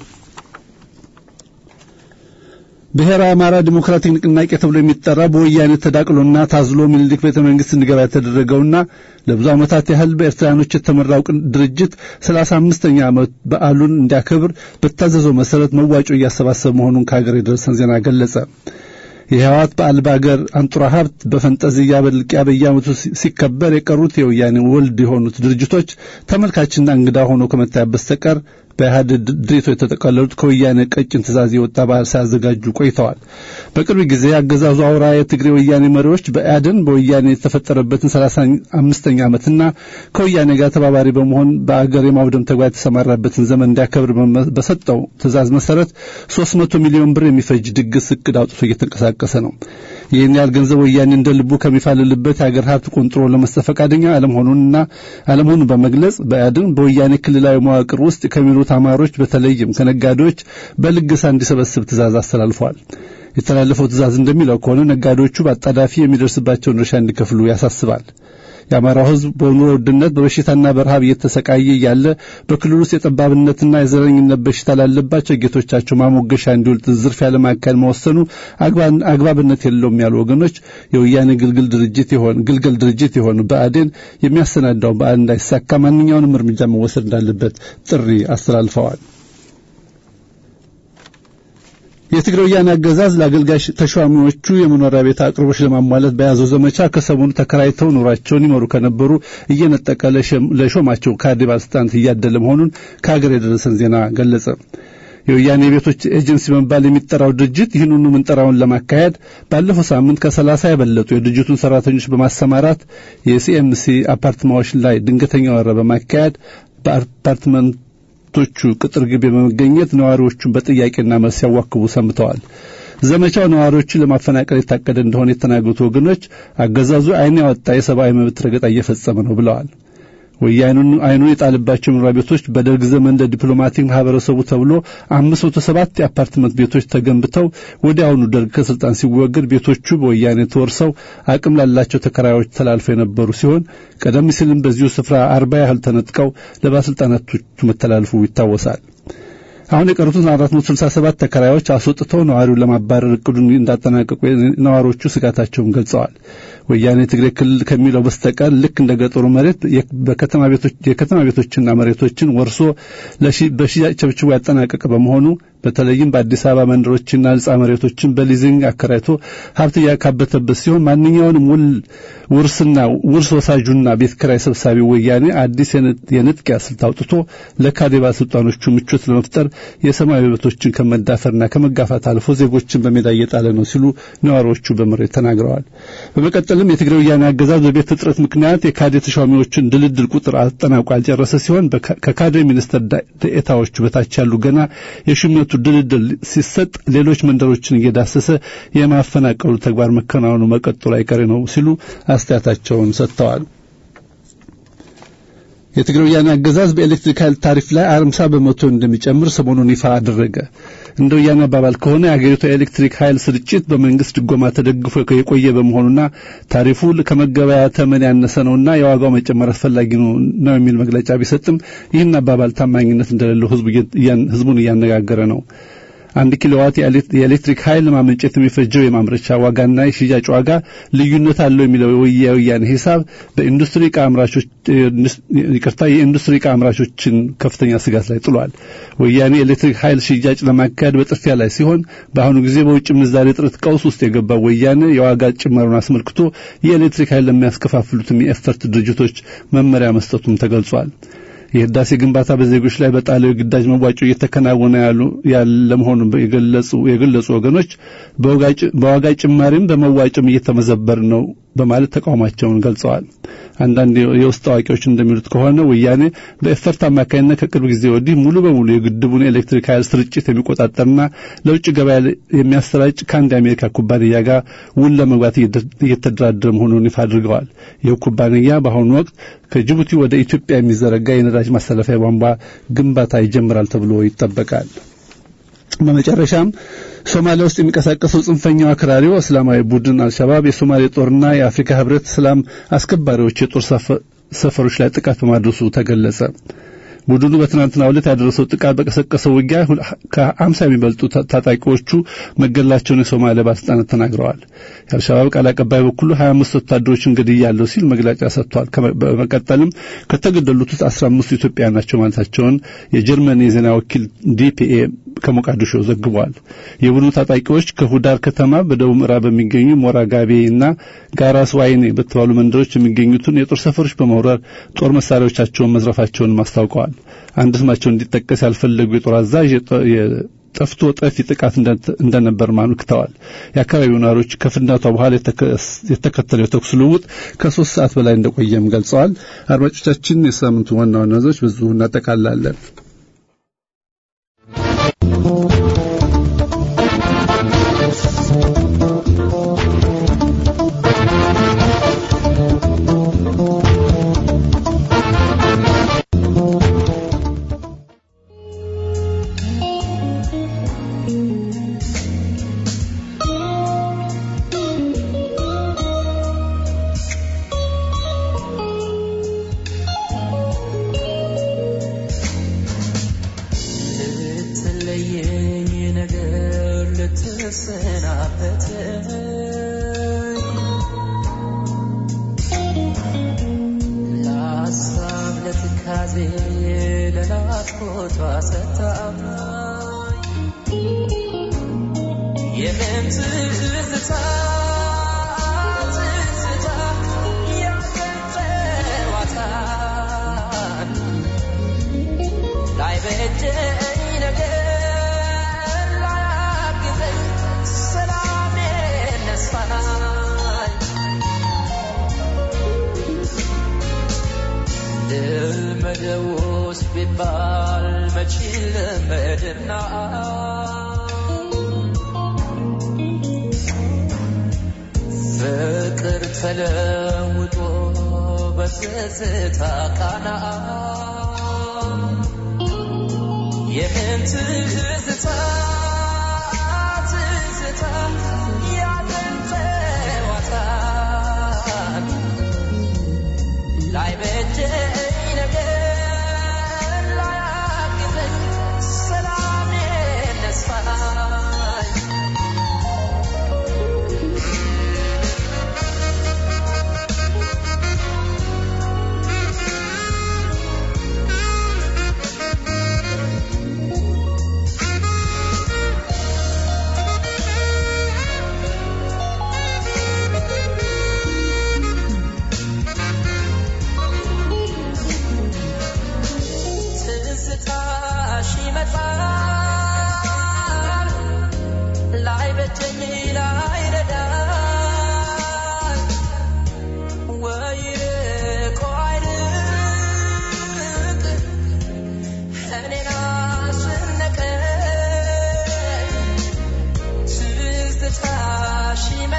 ብሔራዊ አማራ ዲሞክራቲክ ንቅናቄ ተብሎ የሚጠራ በወያኔ ተዳቅሎና ታዝሎ ሚኒሊክ ቤተ መንግስት እንዲገባ የተደረገውና ለብዙ ዓመታት ያህል በኤርትራኖች የተመራው ድርጅት ሰላሳ አምስተኛ ዓመት በዓሉን እንዲያከብር በታዘዘው መሰረት መዋጮ እያሰባሰበ መሆኑን ከሀገር የደረሰን ዜና ገለጸ። የህወሓት በዓል በአገር አንጡራ ሀብት በፈንጠዝያ በልቂያ በየዓመቱ ሲከበር የቀሩት የወያኔ ወልድ የሆኑት ድርጅቶች ተመልካችና እንግዳ ሆኖ ከመታየት በስተቀር በኢህአዴግ ድሬቶ የተጠቀለሉት ከወያኔ ቀጭን ትእዛዝ የወጣ በዓል ሳያዘጋጁ ቆይተዋል። በቅርብ ጊዜ አገዛዙ አውራ የትግሬ ወያኔ መሪዎች በኢህአዴን በወያኔ የተፈጠረበትን ሰላሳ አምስተኛ ዓመትና ከወያኔ ጋር ተባባሪ በመሆን በአገር የማውደም ተግባር የተሰማራበትን ዘመን እንዲያከብር በሰጠው ትእዛዝ መሰረት ሶስት መቶ ሚሊዮን ብር የሚፈጅ ድግስ እቅድ አውጥቶ እየተንቀሳቀሰ ነው። ይህን ያህል ገንዘብ ወያኔ እንደ ልቡ ከሚፋልልበት የአገር ሀብት ቆንጥሮ ለመስጠት ፈቃደኛ አለመሆኑንና አለመሆኑን በመግለጽ በኢህአዴን በወያኔ ክልላዊ መዋቅር ውስጥ ከሚኖሩት አማሮች በተለይም ከነጋዴዎች በልገሳ እንዲሰበስብ ትእዛዝ አስተላልፈዋል። የተላለፈው ትእዛዝ እንደሚለው ከሆነ ነጋዴዎቹ በአጣዳፊ የሚደርስባቸውን ድርሻ እንዲከፍሉ ያሳስባል። የአማራው ሕዝብ በኑሮ ውድነት በበሽታና በረሃብ እየተሰቃየ እያለ በክልል ውስጥ የጠባብነትና የዘረኝነት በሽታ ላለባቸው ጌቶቻቸው ማሞገሻ እንዲውል ዝርፊያ ለማካሄድ መወሰኑ አግባብነት የለውም ያሉ ወገኖች የወያኔ ግልግል ድርጅት የሆነ ግልገል ድርጅት የሆኑ ብአዴን የሚያሰናዳው በዓል እንዳይሳካ ማንኛውንም እርምጃ መወሰድ እንዳለበት ጥሪ አስተላልፈዋል። የትግራይ ወያኔ አገዛዝ ለአገልጋይ ተሿሚዎቹ የመኖሪያ ቤት አቅርቦች ለማሟላት በያዘው ዘመቻ ከሰሞኑ ተከራይተው ኑሯቸውን ይመሩ ከነበሩ እየነጠቀ ለሾማቸው ካድሬ ባለስልጣናት እያደለ መሆኑን ከሀገር የደረሰን ዜና ገለጸ። የወያኔ ቤቶች ኤጀንሲ በመባል የሚጠራው ድርጅት ይህንኑ ምንጠራውን ለማካሄድ ባለፈው ሳምንት ከሰላሳ የበለጡ የድርጅቱን ሰራተኞች በማሰማራት የሲኤምሲ አፓርትማዎች ላይ ድንገተኛ ወረራ በማካሄድ በአፓርትመንቶቹ ቅጥር ግቢ በመገኘት ነዋሪዎቹን በጥያቄና መልስ ሲያዋክቡ ሰንብተዋል። ዘመቻው ነዋሪዎችን ለማፈናቀል የታቀደ እንደሆነ የተናገሩት ወገኖች አገዛዙ ዓይን ያወጣ የሰብአዊ መብት ረገጣ እየፈጸመ ነው ብለዋል። ወያኔን አይኑን የጣልባቸው መኖሪያ ቤቶች በደርግ ዘመን እንደ ዲፕሎማቲክ ማህበረሰቡ ተብሎ አምስት መቶ ሰባት የአፓርትመንት ቤቶች ተገንብተው ወዲያውኑ ደርግ ከስልጣን ሲወገድ ቤቶቹ በወያኔ ተወርሰው አቅም ላላቸው ተከራዮች ተላልፈው የነበሩ ሲሆን ቀደም ሲልም በዚሁ ስፍራ አርባ ያህል ተነጥቀው ለባለስልጣናቶቹ መተላለፉ ይታወሳል። አሁን የቀሩትን 467 ተከራዮች አስወጥተው ነዋሪውን ለማባረር እቅዱን እንዳጠናቀቁ ነዋሪዎቹ ስጋታቸውን ገልጸዋል። ወያኔ ትግሬ ክልል ከሚለው በስተቀር ልክ እንደ ገጠሩ መሬት በከተማ ቤቶች የከተማ ቤቶችና መሬቶችን ወርሶ በሽያጭ ቸብችቦ ያጠናቀቀ በመሆኑ በተለይም በአዲስ አበባ መንደሮችና ህንጻ መሬቶችን በሊዚንግ አከራይቶ ሀብት እያካበተበት ሲሆን ማንኛውንም ውል ውርስና ውርስ ወሳጁና ቤት ኪራይ ሰብሳቢ ወያኔ አዲስ የንጥቂያ ስልት አውጥቶ ለካድሬ ባለስልጣኖቹ ምቾት ለመፍጠር የሰማያዊ መብቶችን ከመዳፈርና ከመጋፋት አልፎ ዜጎችን በሜዳ እየጣለ ነው ሲሉ ነዋሪዎቹ በምሬት ተናግረዋል። በመቀጠልም የትግራይ ወያኔ አገዛዝ በቤት እጥረት ምክንያት የካድሬ ተሿሚዎችን ድልድል ቁጥር አጠናቆ ያልጨረሰ ሲሆን ከካድሬ ሚኒስትር ዴኤታዎቹ በታች ያሉ ገና የሹመቱ ድልድል ሲሰጥ ሌሎች መንደሮችን እየዳሰሰ የማፈናቀሉ ተግባር መከናወኑ መቀጠሉ አይቀሬ ነው ሲሉ አስተያየታቸውን ሰጥተዋል። የትግራይ ወያኔ አገዛዝ በኤሌክትሪክ ኃይል ታሪፍ ላይ አምሳ በመቶ እንደሚጨምር ሰሞኑን ይፋ አደረገ። እንደ ወያኔ አባባል ከሆነ የአገሪቱ የኤሌክትሪክ ኃይል ስርጭት በመንግስት ድጎማ ተደግፎ የቆየ በመሆኑና ታሪፉ ከመገበያ ተመን ያነሰ ነውና የዋጋው መጨመር አስፈላጊ ነው የሚል መግለጫ ቢሰጥም ይህን አባባል ታማኝነት እንደሌለው ህዝቡን እያነጋገረ ነው። አንድ ኪሎዋት የኤሌክትሪክ ኃይል ማመንጨት የሚፈጀው የማምረቻ ዋጋና የሽያጭ ዋጋ ልዩነት አለው የሚለው የወያኔ ሂሳብ በኢንዱስትሪ ዕቃ አምራቾች ይቅርታ የኢንዱስትሪ ዕቃ አምራቾችን ከፍተኛ ስጋት ላይ ጥሏል። ወያኔ የኤሌክትሪክ ኃይል ሽያጭ ለማካሄድ በጥፊያ ላይ ሲሆን በአሁኑ ጊዜ በውጭ ምንዛሬ እጥረት ቀውስ ውስጥ የገባው ወያኔ የዋጋ ጭማሩን አስመልክቶ የኤሌክትሪክ ኃይል ለሚያስከፋፍሉትም የኤፈርት ድርጅቶች መመሪያ መስጠቱም ተገልጿል። የህዳሴ ግንባታ በዜጎች ላይ በጣለው የግዳጅ መዋጮ እየተከናወነ ያለ መሆኑን የገለጹ ወገኖች በዋጋ ጭማሪም በመዋጮም እየተመዘበር ነው በማለት ተቃውሟቸውን ገልጸዋል። አንዳንድ የውስጥ አዋቂዎች እንደሚሉት ከሆነ ወያኔ በኤፈርት አማካኝነት ከቅርብ ጊዜ ወዲህ ሙሉ በሙሉ የግድቡን ኤሌክትሪክ ኃይል ስርጭት የሚቆጣጠርና ለውጭ ገበያ የሚያሰራጭ ከአንድ የአሜሪካ ኩባንያ ጋር ውል ለመግባት እየተደራደረ መሆኑን ይፋ አድርገዋል። ይህ ኩባንያ በአሁኑ ወቅት ከጅቡቲ ወደ ኢትዮጵያ የሚዘረጋ የነዳጅ ማስተላለፊያ ቧንቧ ግንባታ ይጀምራል ተብሎ ይጠበቃል። በመጨረሻም ሶማሊያ ውስጥ የሚንቀሳቀሰው ጽንፈኛው አክራሪው እስላማዊ ቡድን አልሸባብ የሶማሌ ጦርና የአፍሪካ ህብረት ሰላም አስከባሪዎች የጦር ሰፈሮች ላይ ጥቃት በማድረሱ ተገለጸ። ቡድኑ በትናንትናው ዕለት ያደረሰው ጥቃት በቀሰቀሰው ውጊያ ከአምሳ የሚበልጡ ታጣቂዎቹ መገደላቸውን የሶማሊያ ባለስልጣናት ተናግረዋል። የአልሸባብ ቃል አቀባይ በኩሉ 25 ወታደሮችን ገድያለሁ ሲል መግለጫ ሰጥቷል። በመቀጠልም ከተገደሉት ውስጥ 15 ኢትዮጵያውያን ናቸው ማለታቸውን የጀርመን የዜና ወኪል ዲፒኤ ከሞቃዲሾ ዘግቧል። የቡድኑ ታጣቂዎች ከሁዳር ከተማ በደቡብ ምዕራብ በሚገኙ ሞራ ጋቤ እና ጋራስ ዋይኔ በተባሉ መንደሮች የሚገኙትን የጦር ሰፈሮች በመውረር ጦር መሳሪያዎቻቸውን መዝረፋቸውን አስታውቀዋል። አንድ ስማቸው እንዲጠቀስ ያልፈለጉ የጦር አዛዥ ጠፍቶ ጠፊ ጥቃት እንደነበር አመልክተዋል። የአካባቢው ነዋሪዎች ከፍንዳታው በኋላ የተከተለው የተኩስ ልውውጥ ከሶስት ሰዓት በላይ እንደቆየም ገልጸዋል። አድማጮቻችን፣ የሳምንቱ ዋና ዋና ዜናዎች በዚሁ እናጠቃላለን። ላይ በጀኝ ነገር ልመደውስ ቢባል መች ልመድና ፍቅር ተለውጦ በትዝታ ቃና የምን ትዝታ ትዝታ ያለን ጨዋታ ላይ በጀኝ ነገር ላያግዘኝ ሰላም ነስፋኝ ትዝታሽ ይመጣል ላይ በጀኝ ላይ ረዳል ወይ ርቆ አይርቅ እኔን አስጨነቀኝ ትዝታሽ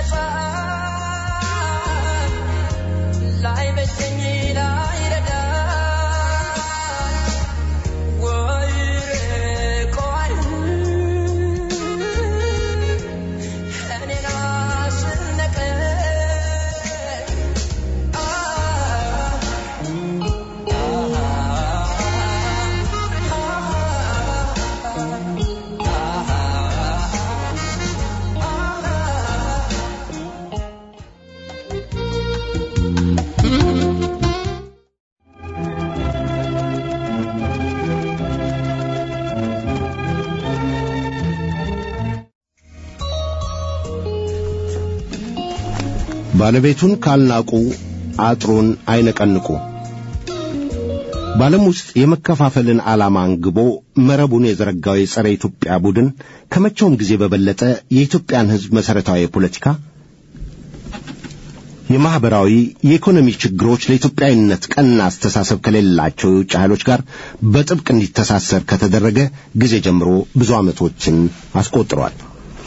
ይመጣል ላይ በጀኝ ላይ ረዳል ወይ ርቆ አይርቅ እኔን አስጨነቀኝ ባለቤቱን ካልናቁ አጥሩን አይነቀንቁ። በዓለም ውስጥ የመከፋፈልን ዓላማ አንግቦ መረቡን የዘረጋው የጸረ ኢትዮጵያ ቡድን ከመቼውም ጊዜ በበለጠ የኢትዮጵያን ሕዝብ መሠረታዊ የፖለቲካ፣ የማኅበራዊ፣ የኢኮኖሚ ችግሮች ለኢትዮጵያዊነት ቀና አስተሳሰብ ከሌላቸው የውጭ ኃይሎች ጋር በጥብቅ እንዲተሳሰር ከተደረገ ጊዜ ጀምሮ ብዙ ዓመቶችን አስቆጥሯል።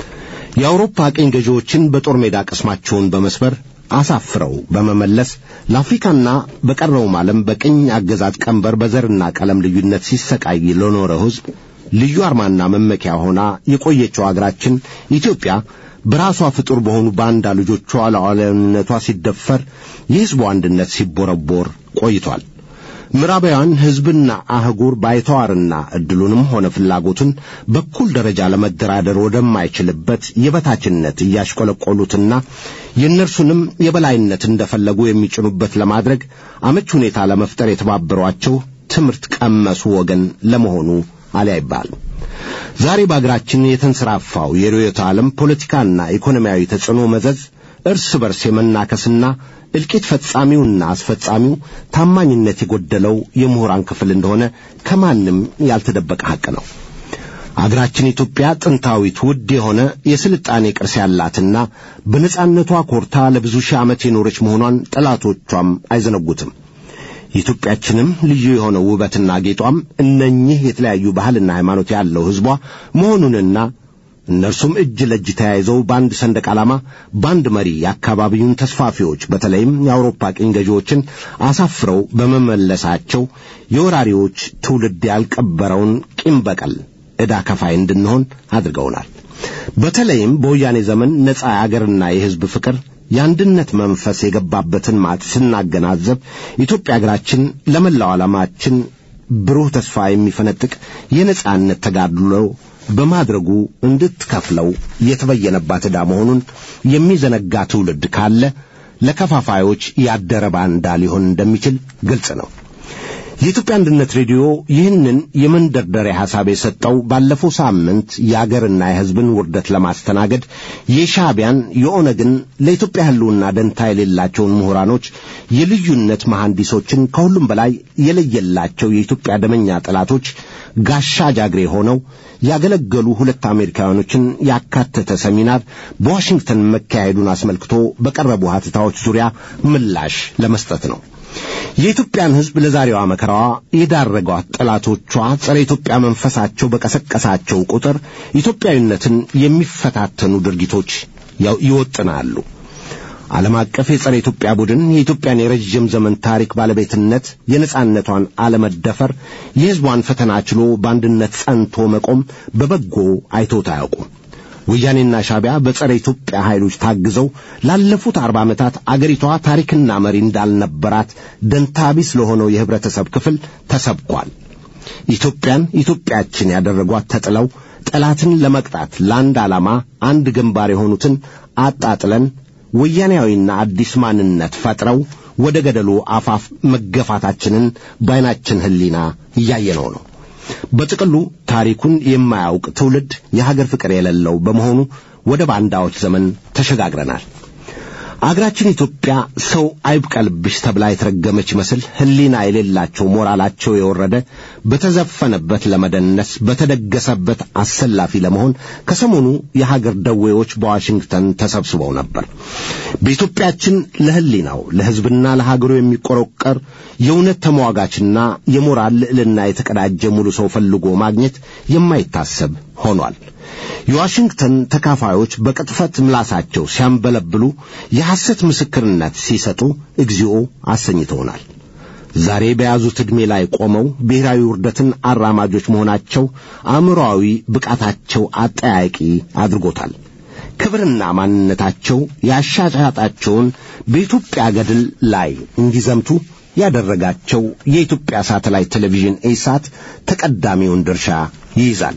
የአውሮፓ ቅኝ ገዢዎችን በጦር ሜዳ ቅስማቸውን በመስበር አሳፍረው በመመለስ ለአፍሪካና በቀረውም ዓለም በቅኝ አገዛዝ ቀንበር በዘርና ቀለም ልዩነት ሲሰቃይ ለኖረው ሕዝብ ልዩ አርማና መመኪያ ሆና የቆየችው አገራችን ኢትዮጵያ በራሷ ፍጡር በሆኑ ባንዳ ልጆቿ ሉዓላዊነቷ ሲደፈር የሕዝቡ አንድነት ሲቦረቦር ቆይቷል። ምዕራባውያን ሕዝብና አህጉር ባይተዋርና ዕድሉንም ሆነ ፍላጎቱን በኩል ደረጃ ለመደራደር ወደማይችልበት የበታችነት እያሽቆለቆሉትና የእነርሱንም የበላይነት እንደፈለጉ የሚጭኑበት ለማድረግ አመች ሁኔታ ለመፍጠር የተባበሯቸው ትምህርት ቀመሱ ወገን ለመሆኑ አሊያ ይባል። ዛሬ በአገራችን የተንሰራፋው የርዕዮተ ዓለም ፖለቲካና ኢኮኖሚያዊ ተጽዕኖ መዘዝ እርስ በርስ የመናከስና እልቂት ፈጻሚውና አስፈጻሚው ታማኝነት የጎደለው የምሁራን ክፍል እንደሆነ ከማንም ያልተደበቀ ሐቅ ነው። አገራችን ኢትዮጵያ ጥንታዊት ውድ የሆነ የስልጣኔ ቅርስ ያላትና በነጻነቷ ኮርታ ለብዙ ሺህ ዓመት የኖረች መሆኗን ጠላቶቿም አይዘነጉትም። የኢትዮጵያችንም ልዩ የሆነው ውበትና ጌጧም እነኚህ የተለያዩ ባህልና ሃይማኖት ያለው ሕዝቧ መሆኑንና እነርሱም እጅ ለእጅ ተያይዘው በአንድ ሰንደቅ ዓላማ በአንድ መሪ የአካባቢውን ተስፋፊዎች በተለይም የአውሮፓ ቅኝ ገዢዎችን አሳፍረው በመመለሳቸው የወራሪዎች ትውልድ ያልቀበረውን ቂም በቀል ዕዳ ከፋይ እንድንሆን አድርገውናል። በተለይም በወያኔ ዘመን ነጻ የአገርና የሕዝብ ፍቅር የአንድነት መንፈስ የገባበትን ማጥ ስናገናዘብ ኢትዮጵያ አገራችን ለመላው ዓላማችን ብሩህ ተስፋ የሚፈነጥቅ የነጻነት ተጋድሎ በማድረጉ እንድትከፍለው የተበየነባት ዕዳ መሆኑን የሚዘነጋ ትውልድ ካለ ለከፋፋዮች ያደረ ባንዳ ሊሆን እንደሚችል ግልጽ ነው። የኢትዮጵያ አንድነት ሬዲዮ ይህንን የመንደርደሪያ ሐሳብ የሰጠው ባለፈው ሳምንት የአገርና የሕዝብን ውርደት ለማስተናገድ የሻዕቢያን የኦነግን ለኢትዮጵያ ሕልውና ደንታ የሌላቸውን ምሁራኖች የልዩነት መሐንዲሶችን ከሁሉም በላይ የለየላቸው የኢትዮጵያ ደመኛ ጠላቶች ጋሻ ጃግሬ ሆነው ያገለገሉ ሁለት አሜሪካውያኖችን ያካተተ ሰሚናር በዋሽንግተን መካሄዱን አስመልክቶ በቀረቡ ሀተታዎች ዙሪያ ምላሽ ለመስጠት ነው። የኢትዮጵያን ሕዝብ ለዛሬዋ መከራዋ የዳረጓት ጠላቶቿ ጸረ ኢትዮጵያ መንፈሳቸው በቀሰቀሳቸው ቁጥር ኢትዮጵያዊነትን የሚፈታተኑ ድርጊቶች ያው- ይወጥናሉ። ዓለም አቀፍ የጸረ ኢትዮጵያ ቡድን የኢትዮጵያን የረዥም ዘመን ታሪክ ባለቤትነት፣ የነጻነቷን አለመደፈር፣ የሕዝቧን ፈተና ችሎ በአንድነት ጸንቶ መቆም በበጎ አይቶት አያውቁም። ወያኔና ሻቢያ በጸረ ኢትዮጵያ ኃይሎች ታግዘው ላለፉት አርባ ዓመታት አገሪቷ ታሪክና መሪ እንዳልነበራት ደንታቢስ ለሆነው የህብረተሰብ ክፍል ተሰብኳል። ኢትዮጵያን ኢትዮጵያችን ያደረጓት ተጥለው ጠላትን ለመቅጣት ለአንድ ዓላማ አንድ ግንባር የሆኑትን አጣጥለን ወያኔያዊና አዲስ ማንነት ፈጥረው ወደ ገደሉ አፋፍ መገፋታችንን በዓይናችን ሕሊና እያየነው ነው። በጥቅሉ ታሪኩን የማያውቅ ትውልድ የሀገር ፍቅር የሌለው በመሆኑ ወደ ባንዳዎች ዘመን ተሸጋግረናል። አገራችን ኢትዮጵያ ሰው አይብቀልብሽ ተብላ የተረገመች ይመስል ሕሊና የሌላቸው ሞራላቸው የወረደ በተዘፈነበት ለመደነስ በተደገሰበት አሰላፊ ለመሆን ከሰሞኑ የሀገር ደዌዎች በዋሽንግተን ተሰብስበው ነበር። በኢትዮጵያችን ለሕሊናው ለሕዝብና ለሀገሩ የሚቆረቀር የእውነት ተሟጋችና የሞራል ልዕልና የተቀዳጀ ሙሉ ሰው ፈልጎ ማግኘት የማይታሰብ ሆኗል። የዋሽንግተን ተካፋዮች በቅጥፈት ምላሳቸው ሲያንበለብሉ የሐሰት ምስክርነት ሲሰጡ እግዚኦ አሰኝተውናል። ዛሬ በያዙት ዕድሜ ላይ ቆመው ብሔራዊ ውርደትን አራማጆች መሆናቸው አእምሮአዊ ብቃታቸው አጠያቂ አድርጎታል። ክብርና ማንነታቸው ያሻሻጣቸውን በኢትዮጵያ ገድል ላይ እንዲዘምቱ ያደረጋቸው የኢትዮጵያ ሳተላይት ቴሌቪዥን ኢሳት ተቀዳሚውን ድርሻ ይይዛል።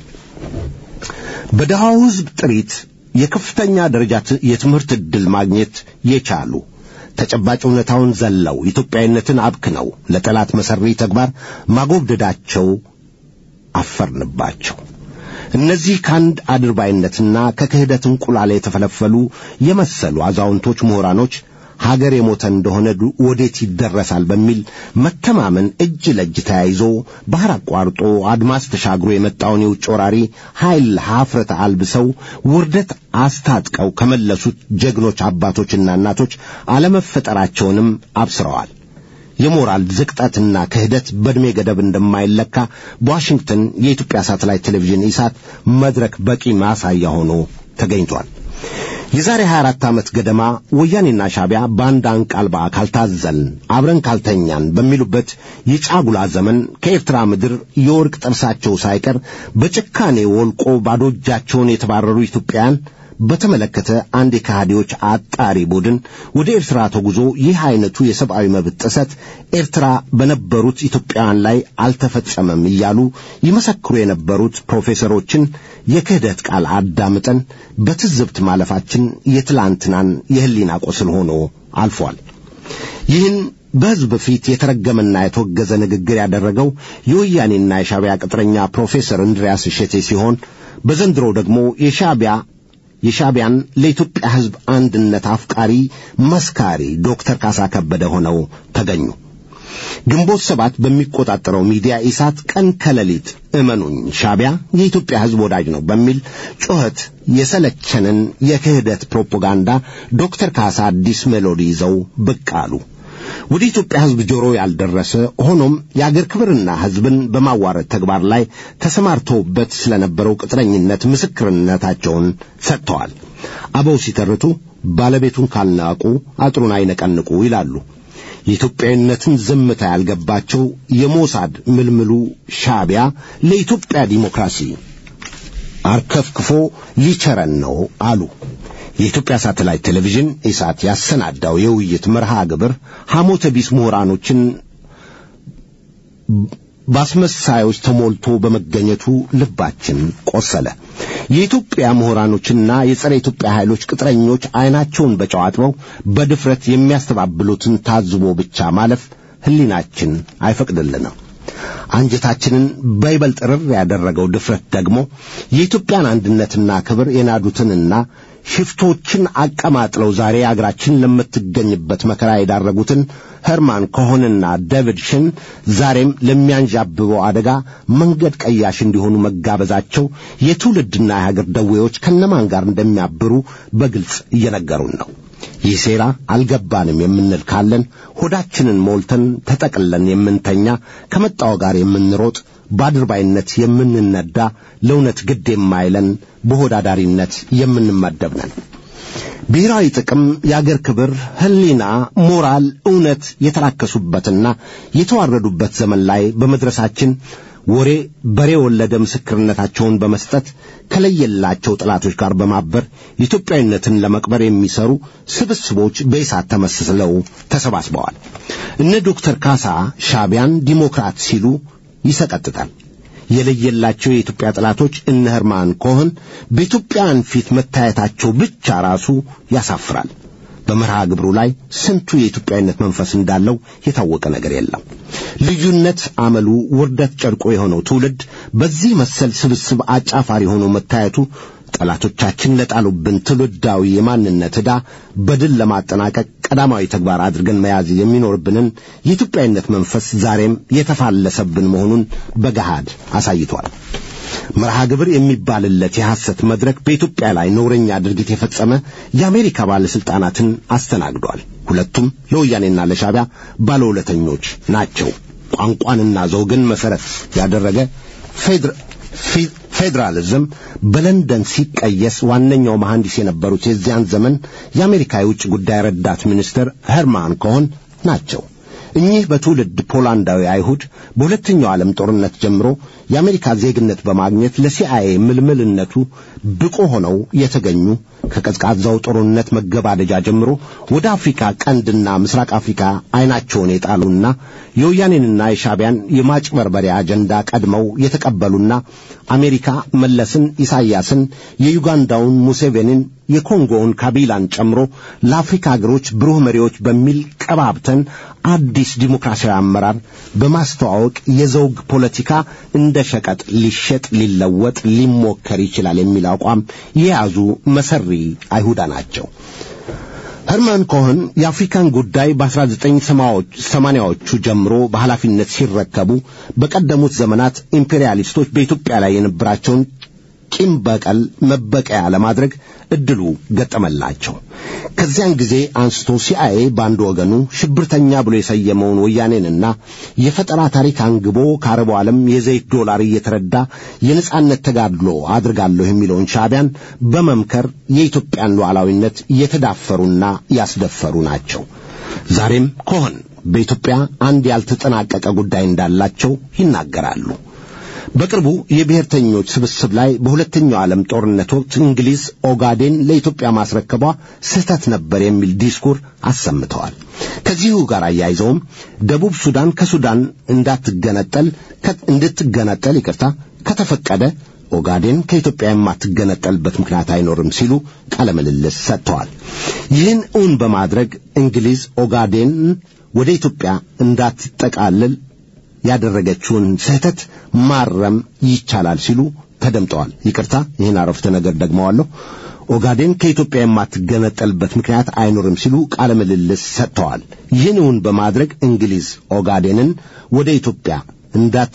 በድሃው ሕዝብ ጥሪት የከፍተኛ ደረጃ ት- የትምህርት ዕድል ማግኘት የቻሉ ተጨባጭ እውነታውን ዘለው ኢትዮጵያዊነትን አብክነው ለጠላት መሠሪ ተግባር ማጎብደዳቸው አፈርንባቸው። እነዚህ ከአንድ አድርባይነትና ከክህደት እንቁላል የተፈለፈሉ የመሰሉ አዛውንቶች ምሁራኖች ሀገር የሞተ እንደሆነ ዱ- ወዴት ይደረሳል በሚል መተማመን እጅ ለእጅ ተያይዞ ባህር አቋርጦ አድማስ ተሻግሮ የመጣውን የውጭ ወራሪ ኃይል ሀፍረት አልብሰው ውርደት አስታጥቀው ከመለሱት ጀግኖች አባቶችና እናቶች አለመፈጠራቸውንም አብስረዋል። የሞራል ዝቅጠትና ክህደት በዕድሜ ገደብ እንደማይለካ በዋሽንግተን የኢትዮጵያ ሳተላይት ቴሌቪዥን ኢሳት መድረክ በቂ ማሳያ ሆኖ ተገኝቷል። የዛሬ 24 ዓመት ገደማ ወያኔና ሻቢያ በአንድ አንቃልባ ካልታዘልን አብረን ካልተኛን በሚሉበት የጫጉላ ዘመን ከኤርትራ ምድር የወርቅ ጥርሳቸው ሳይቀር በጭካኔ ወልቆ ባዶ እጃቸውን የተባረሩ ኢትዮጵያውያን በተመለከተ አንድ የካህዲዎች አጣሪ ቡድን ወደ ኤርትራ ተጉዞ ይህ አይነቱ የሰብአዊ መብት ጥሰት ኤርትራ በነበሩት ኢትዮጵያውያን ላይ አልተፈጸመም እያሉ ይመሰክሩ የነበሩት ፕሮፌሰሮችን የክህደት ቃል አዳምጠን በትዝብት ማለፋችን የትላንትናን የሕሊና ቁስል ሆኖ አልፏል። ይህን በሕዝብ ፊት የተረገመና የተወገዘ ንግግር ያደረገው የወያኔና የሻቢያ ቅጥረኛ ፕሮፌሰር እንድሪያስ እሸቴ ሲሆን በዘንድሮው ደግሞ የሻቢያ የሻቢያን ለኢትዮጵያ ሕዝብ አንድነት አፍቃሪ መስካሪ ዶክተር ካሳ ከበደ ሆነው ተገኙ። ግንቦት ሰባት በሚቆጣጠረው ሚዲያ ኢሳት ቀን ከሌሊት እመኑኝ ሻቢያ የኢትዮጵያ ሕዝብ ወዳጅ ነው በሚል ጩኸት የሰለቸንን የክህደት ፕሮፓጋንዳ ዶክተር ካሳ አዲስ ሜሎዲ ይዘው ብቅ አሉ። ወደ ኢትዮጵያ ሕዝብ ጆሮ ያልደረሰ ሆኖም የአገር ክብርና ሕዝብን በማዋረድ ተግባር ላይ ተሰማርተውበት ስለነበረው ቅጥረኝነት ምስክርነታቸውን ሰጥተዋል። አበው ሲተርቱ ባለቤቱን ካልናቁ አጥሩን አይነቀንቁ ይላሉ። የኢትዮጵያዊነትን ዝምታ ያልገባቸው የሞሳድ ምልምሉ ሻቢያ ለኢትዮጵያ ዲሞክራሲ አርከፍክፎ ሊቸረን ነው አሉ። የኢትዮጵያ ሳተላይት ቴሌቪዥን ኢሳት ያሰናዳው የውይይት መርሃ ግብር ሐሞተ ቢስ ምሁራኖችን በአስመሳዮች ተሞልቶ በመገኘቱ ልባችን ቆሰለ። የኢትዮጵያ ምሁራኖችና የጸረ ኢትዮጵያ ኃይሎች ቅጥረኞች ዐይናቸውን በጨው አጥበው በድፍረት የሚያስተባብሉትን ታዝቦ ብቻ ማለፍ ሕሊናችን አይፈቅድልንም። አንጀታችንን በይበልጥ ርር ያደረገው ድፍረት ደግሞ የኢትዮጵያን አንድነትና ክብር የናዱትንና ሽፍቶችን አቀማጥለው ዛሬ አገራችን ለምትገኝበት መከራ የዳረጉትን ኸርማን ኮሆንና ዴቪድ ሽን ዛሬም ለሚያንዣብበው አደጋ መንገድ ቀያሽ እንዲሆኑ መጋበዛቸው የትውልድና የሀገር ደዌዎች ከነማን ጋር እንደሚያብሩ በግልጽ እየነገሩን ነው። ይህ ሴራ አልገባንም የምንል ካለን ሆዳችንን ሞልተን ተጠቅለን የምንተኛ ከመጣው ጋር የምንሮጥ በአድርባይነት የምንነዳ ለእውነት ግድ የማይለን በሆዳዳሪነት የምንመደብ ነን። ብሔራዊ ጥቅም፣ የአገር ክብር፣ ሕሊና፣ ሞራል፣ እውነት የተራከሱበትና የተዋረዱበት ዘመን ላይ በመድረሳችን ወሬ በሬ ወለደ ምስክርነታቸውን በመስጠት ከለየላቸው ጠላቶች ጋር በማበር ኢትዮጵያዊነትን ለመቅበር የሚሰሩ ስብስቦች በእሳት ተመስለው ተሰባስበዋል። እነ ዶክተር ካሳ ሻቢያን ዲሞክራት ሲሉ ይሰቀጥጣል። የለየላቸው የኢትዮጵያ ጠላቶች እነ ህርማን ኮህን በኢትዮጵያውያን ፊት መታየታቸው ብቻ ራሱ ያሳፍራል። በመርሃ ግብሩ ላይ ስንቱ የኢትዮጵያዊነት መንፈስ እንዳለው የታወቀ ነገር የለም። ልዩነት አመሉ፣ ውርደት ጨርቆ የሆነው ትውልድ በዚህ መሰል ስብስብ አጫፋሪ ሆኖ መታየቱ ጠላቶቻችን ለጣሉብን ትውልዳዊ የማንነት ዕዳ በድል ለማጠናቀቅ ቀዳማዊ ተግባር አድርገን መያዝ የሚኖርብንን የኢትዮጵያዊነት መንፈስ ዛሬም የተፋለሰብን መሆኑን በገሃድ አሳይቷል። መርሃ ግብር የሚባልለት የሐሰት መድረክ በኢትዮጵያ ላይ ነውረኛ ድርጊት የፈጸመ የአሜሪካ ባለሥልጣናትን አስተናግዷል። ሁለቱም ለወያኔና ለሻቢያ ባለውለተኞች ናቸው። ቋንቋንና ዘውግን መሠረት ያደረገ ፌዴራሊዝም በለንደን ሲቀየስ ዋነኛው መሐንዲስ የነበሩት የዚያን ዘመን የአሜሪካ የውጭ ጉዳይ ረዳት ሚኒስትር ሄርማን ኮሆን ናቸው። እኚህ በትውልድ ፖላንዳዊ አይሁድ በሁለተኛው ዓለም ጦርነት ጀምሮ የአሜሪካ ዜግነት በማግኘት ለሲአይኤ ምልምልነቱ ብቁ ሆነው የተገኙ ከቀዝቃዛው ጦርነት መገባደጃ ጀምሮ ወደ አፍሪካ ቀንድና ምስራቅ አፍሪካ አይናቸውን የጣሉና የወያኔንና የሻቢያን የማጭበርበሪያ አጀንዳ ቀድመው የተቀበሉና አሜሪካ መለስን፣ ኢሳይያስን፣ የዩጋንዳውን ሙሴቬኒን፣ የኮንጎውን ካቢላን ጨምሮ ለአፍሪካ አገሮች ብሩህ መሪዎች በሚል ቀባብተን አዲስ ዲሞክራሲያዊ አመራር በማስተዋወቅ የዘውግ ፖለቲካ እንደ ሸቀጥ ሊሸጥ ሊለወጥ ሊሞከር ይችላል የሚል አቋም የያዙ መሰሪ አይሁዳ ናቸው። ሄርማን ኮህን የአፍሪካን ጉዳይ በ1980ዎቹ ጀምሮ በኃላፊነት ሲረከቡ በቀደሙት ዘመናት ኢምፔሪያሊስቶች በኢትዮጵያ ላይ የነበራቸውን ቂም በቀል መበቀያ ለማድረግ እድሉ ገጠመላቸው። ከዚያን ጊዜ አንስቶ ሲአይኤ በአንድ ወገኑ ሽብርተኛ ብሎ የሰየመውን ወያኔንና የፈጠራ ታሪክ አንግቦ ከአረቡ ዓለም የዘይት ዶላር እየተረዳ የነጻነት ተጋድሎ አድርጋለሁ የሚለውን ሻቢያን በመምከር የኢትዮጵያን ሉዓላዊነት የተዳፈሩና ያስደፈሩ ናቸው። ዛሬም ኮሆን በኢትዮጵያ አንድ ያልተጠናቀቀ ጉዳይ እንዳላቸው ይናገራሉ። በቅርቡ የብሔርተኞች ስብስብ ላይ በሁለተኛው ዓለም ጦርነት ወቅት እንግሊዝ ኦጋዴን ለኢትዮጵያ ማስረከቧ ስህተት ነበር የሚል ዲስኩር አሰምተዋል። ከዚሁ ጋር አያይዘውም ደቡብ ሱዳን ከሱዳን እንዳትገነጠል እንድትገነጠል ይቅርታ ከተፈቀደ ኦጋዴን ከኢትዮጵያ የማትገነጠልበት ምክንያት አይኖርም ሲሉ ቃለ ምልልስ ሰጥተዋል። ይህን እውን በማድረግ እንግሊዝ ኦጋዴን ወደ ኢትዮጵያ እንዳትጠቃልል ያደረገችውን ስህተት ማረም ይቻላል ሲሉ ተደምጠዋል። ይቅርታ ይህን አረፍተ ነገር ደግመዋለሁ። ኦጋዴን ከኢትዮጵያ የማትገነጠልበት ምክንያት አይኖርም ሲሉ ቃለ ምልልስ ሰጥተዋል። ይህን እውን በማድረግ እንግሊዝ ኦጋዴንን ወደ ኢትዮጵያ እንዳት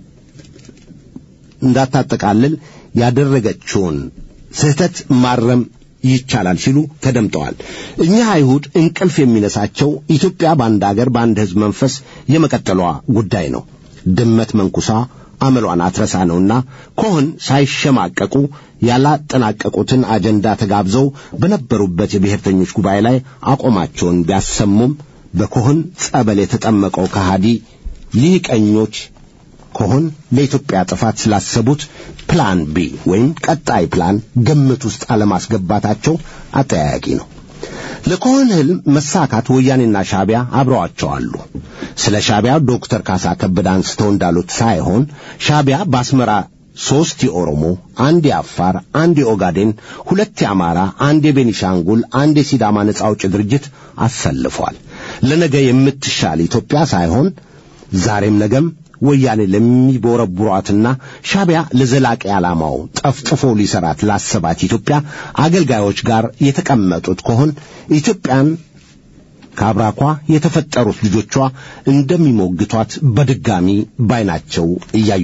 እንዳታጠቃልል ያደረገችውን ስህተት ማረም ይቻላል ሲሉ ተደምጠዋል። እኚህ አይሁድ እንቅልፍ የሚነሳቸው ኢትዮጵያ በአንድ አገር በአንድ ሕዝብ መንፈስ የመቀጠሏ ጉዳይ ነው። ድመት መንኩሳ አመሏን አትረሳ ነውና ኮህን ሳይሸማቀቁ ያላጠናቀቁትን አጀንዳ ተጋብዘው በነበሩበት የብሔርተኞች ጉባኤ ላይ አቋማቸውን ቢያሰሙም በኮህን ጸበል የተጠመቀው ከሃዲ ልሂቀኞች ኮሆን ለኢትዮጵያ ጥፋት ስላሰቡት ፕላን ቢ ወይም ቀጣይ ፕላን ግምት ውስጥ አለማስገባታቸው አጠያያቂ ነው። ለኮሆን ህልም መሳካት ወያኔና ሻቢያ አብረዋቸው አሉ። ስለ ሻቢያ ዶክተር ካሳ ከበደ አንስተው እንዳሉት ሳይሆን ሻቢያ በአስመራ ሦስት የኦሮሞ፣ አንድ የአፋር፣ አንድ የኦጋዴን፣ ሁለት የአማራ፣ አንድ የቤኒሻንጉል፣ አንድ የሲዳማ ነጻ አውጪ ድርጅት አሰልፏል። ለነገ የምትሻል ኢትዮጵያ ሳይሆን ዛሬም ነገም ወያኔ ለሚቦረቡሯትና ሻቢያ ለዘላቂ ዓላማው ጠፍጥፎ ሊሰራት ላሰባት ኢትዮጵያ አገልጋዮች ጋር የተቀመጡት ከሆን ኢትዮጵያን ከአብራኳ የተፈጠሩት ልጆቿ እንደሚሞግቷት በድጋሚ ባይናቸው እያዩ ነው።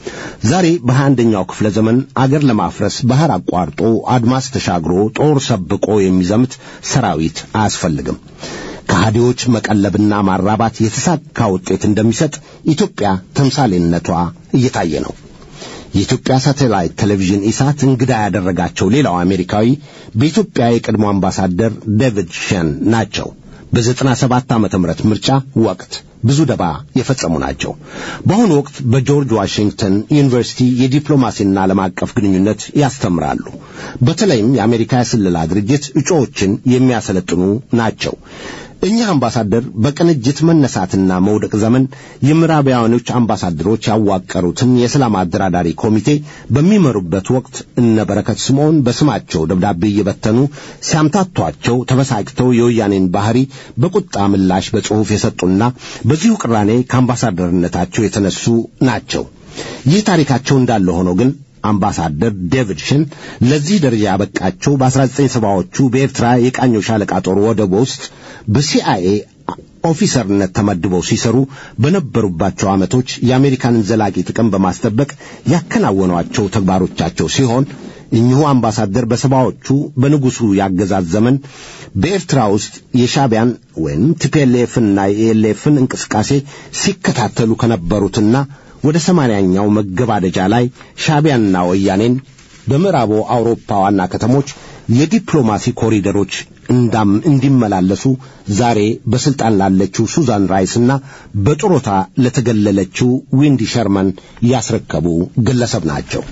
ዛሬ በሃያ አንደኛው ክፍለ ዘመን አገር ለማፍረስ ባህር አቋርጦ አድማስ ተሻግሮ ጦር ሰብቆ የሚዘምት ሰራዊት አያስፈልግም። ከሃዲዎች መቀለብና ማራባት የተሳካ ውጤት እንደሚሰጥ ኢትዮጵያ ተምሳሌነቷ እየታየ ነው። የኢትዮጵያ ሳተላይት ቴሌቪዥን ኢሳት እንግዳ ያደረጋቸው ሌላው አሜሪካዊ በኢትዮጵያ የቀድሞ አምባሳደር ዴቪድ ሸን ናቸው። በዘጠና ሰባት ዓመተ ምህረት ምርጫ ወቅት ብዙ ደባ የፈጸሙ ናቸው። በአሁኑ ወቅት በጆርጅ ዋሽንግተን ዩኒቨርሲቲ የዲፕሎማሲና ዓለም አቀፍ ግንኙነት ያስተምራሉ። በተለይም የአሜሪካ የስለላ ድርጅት እጩዎችን የሚያሰለጥኑ ናቸው። እኚህ አምባሳደር በቅንጅት መነሳትና መውደቅ ዘመን የምዕራባውያኖች አምባሳደሮች ያዋቀሩትን የሰላም አደራዳሪ ኮሚቴ በሚመሩበት ወቅት እነ በረከት ስምዖን በስማቸው ደብዳቤ እየበተኑ ሲያምታቷቸው ተበሳጭተው የወያኔን ባህሪ በቁጣ ምላሽ በጽሑፍ የሰጡና በዚሁ ቅራኔ ከአምባሳደርነታቸው የተነሱ ናቸው። ይህ ታሪካቸው እንዳለ ሆኖ ግን አምባሳደር ዴቪድ ሽን ለዚህ ደረጃ ያበቃቸው በ1970ዎቹ በኤርትራ የቃኘው ሻለቃ ጦር ወደብ ውስጥ በሲአይኤ ኦፊሰርነት ተመድበው ሲሰሩ በነበሩባቸው ዓመቶች የአሜሪካንን ዘላቂ ጥቅም በማስጠበቅ ያከናወኗቸው ተግባሮቻቸው ሲሆን እኚሁ አምባሳደር በሰባዎቹ በንጉሡ ያገዛዝ ዘመን በኤርትራ ውስጥ የሻቢያን ወይም ቲፒኤልኤፍና የኤልኤፍን እንቅስቃሴ ሲከታተሉ ከነበሩትና ወደ ሰማንያኛው መገባደጃ ላይ ሻቢያንና ወያኔን በምዕራቡ አውሮፓ ዋና ከተሞች የዲፕሎማሲ ኮሪደሮች እንዳም እንዲመላለሱ ዛሬ በስልጣን ላለችው ሱዛን ራይስና በጡረታ ለተገለለችው ዊንዲ ሸርመን ያስረከቡ ግለሰብ ናቸው።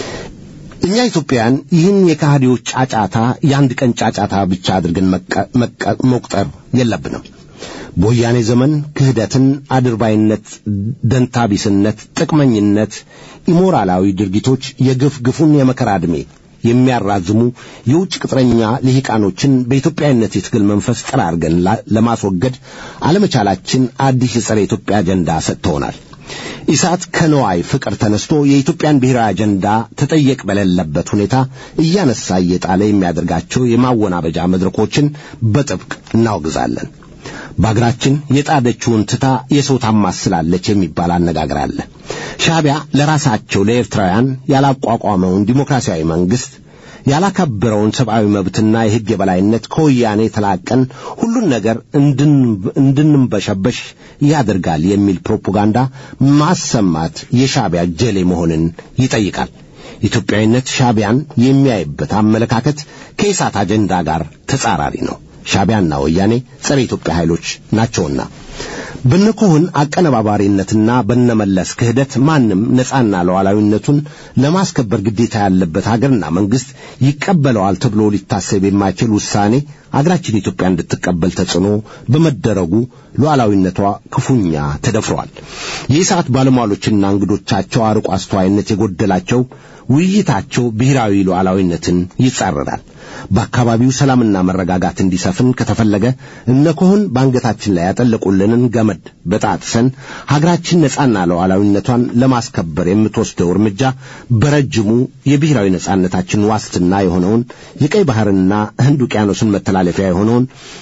እኛ ኢትዮጵያውያን ይህን የካህዲዎች ጫጫታ የአንድ ቀን ጫጫታ ብቻ አድርገን መቁጠር የለብንም። በወያኔ ዘመን ክህደትን፣ አድርባይነት፣ ደንታቢስነት፣ ጥቅመኝነት፣ ኢሞራላዊ ድርጊቶች የግፍ ግፉን የመከራ ዕድሜ የሚያራዝሙ የውጭ ቅጥረኛ ልሂቃኖችን በኢትዮጵያዊነት የትግል መንፈስ ጠራርገን ለማስወገድ አለመቻላችን አዲስ የጸረ ኢትዮጵያ አጀንዳ ሰጥተውናል። ኢሳት ከነዋይ ፍቅር ተነስቶ የኢትዮጵያን ብሔራዊ አጀንዳ ተጠየቅ በሌለበት ሁኔታ እያነሳ እየጣለ የሚያደርጋቸው የማወናበጃ መድረኮችን በጥብቅ እናወግዛለን። በአገራችን የጣደችውን ትታ የሰው ታማስላለች የሚባል አነጋገር አለ። ሻቢያ ለራሳቸው ለኤርትራውያን ያላቋቋመውን ዲሞክራሲያዊ መንግሥት ያላከበረውን ሰብአዊ መብትና የሕግ የበላይነት ከወያኔ ተላቀን ሁሉን ነገር እንድንበሸበሽ ያደርጋል የሚል ፕሮፓጋንዳ ማሰማት የሻቢያ ጀሌ መሆንን ይጠይቃል። ኢትዮጵያዊነት ሻቢያን የሚያይበት አመለካከት ከኢሳት አጀንዳ ጋር ተጻራሪ ነው። ሻቢያና ወያኔ ጸረ ኢትዮጵያ ኃይሎች ናቸውና በነኮህን አቀነባባሪነትና በነመለስ ክህደት ማንም ነጻና ሉዓላዊነቱን ለማስከበር ግዴታ ያለበት ሀገርና መንግስት ይቀበለዋል ተብሎ ሊታሰብ የማይችል ውሳኔ አገራችን ኢትዮጵያ እንድትቀበል ተጽዕኖ በመደረጉ ሉዓላዊነቷ ክፉኛ ተደፍሯል። የኢሳት ባለሟሎችና እንግዶቻቸው አርቆ አስተዋይነት የጎደላቸው ውይይታቸው ብሔራዊ ሉዓላዊነትን ይጻረራል። በአካባቢው ሰላምና መረጋጋት እንዲሰፍን ከተፈለገ እነ ኮህን በአንገታችን ላይ ያጠለቁልንን ገመድ በጣጥሰን ሀገራችን ነጻና ሉዓላዊነቷን ለማስከበር የምትወስደው እርምጃ በረጅሙ የብሔራዊ ነጻነታችን ዋስትና የሆነውን የቀይ ባህርና ህንድ ውቅያኖስን መተላለፊያ የሆነውን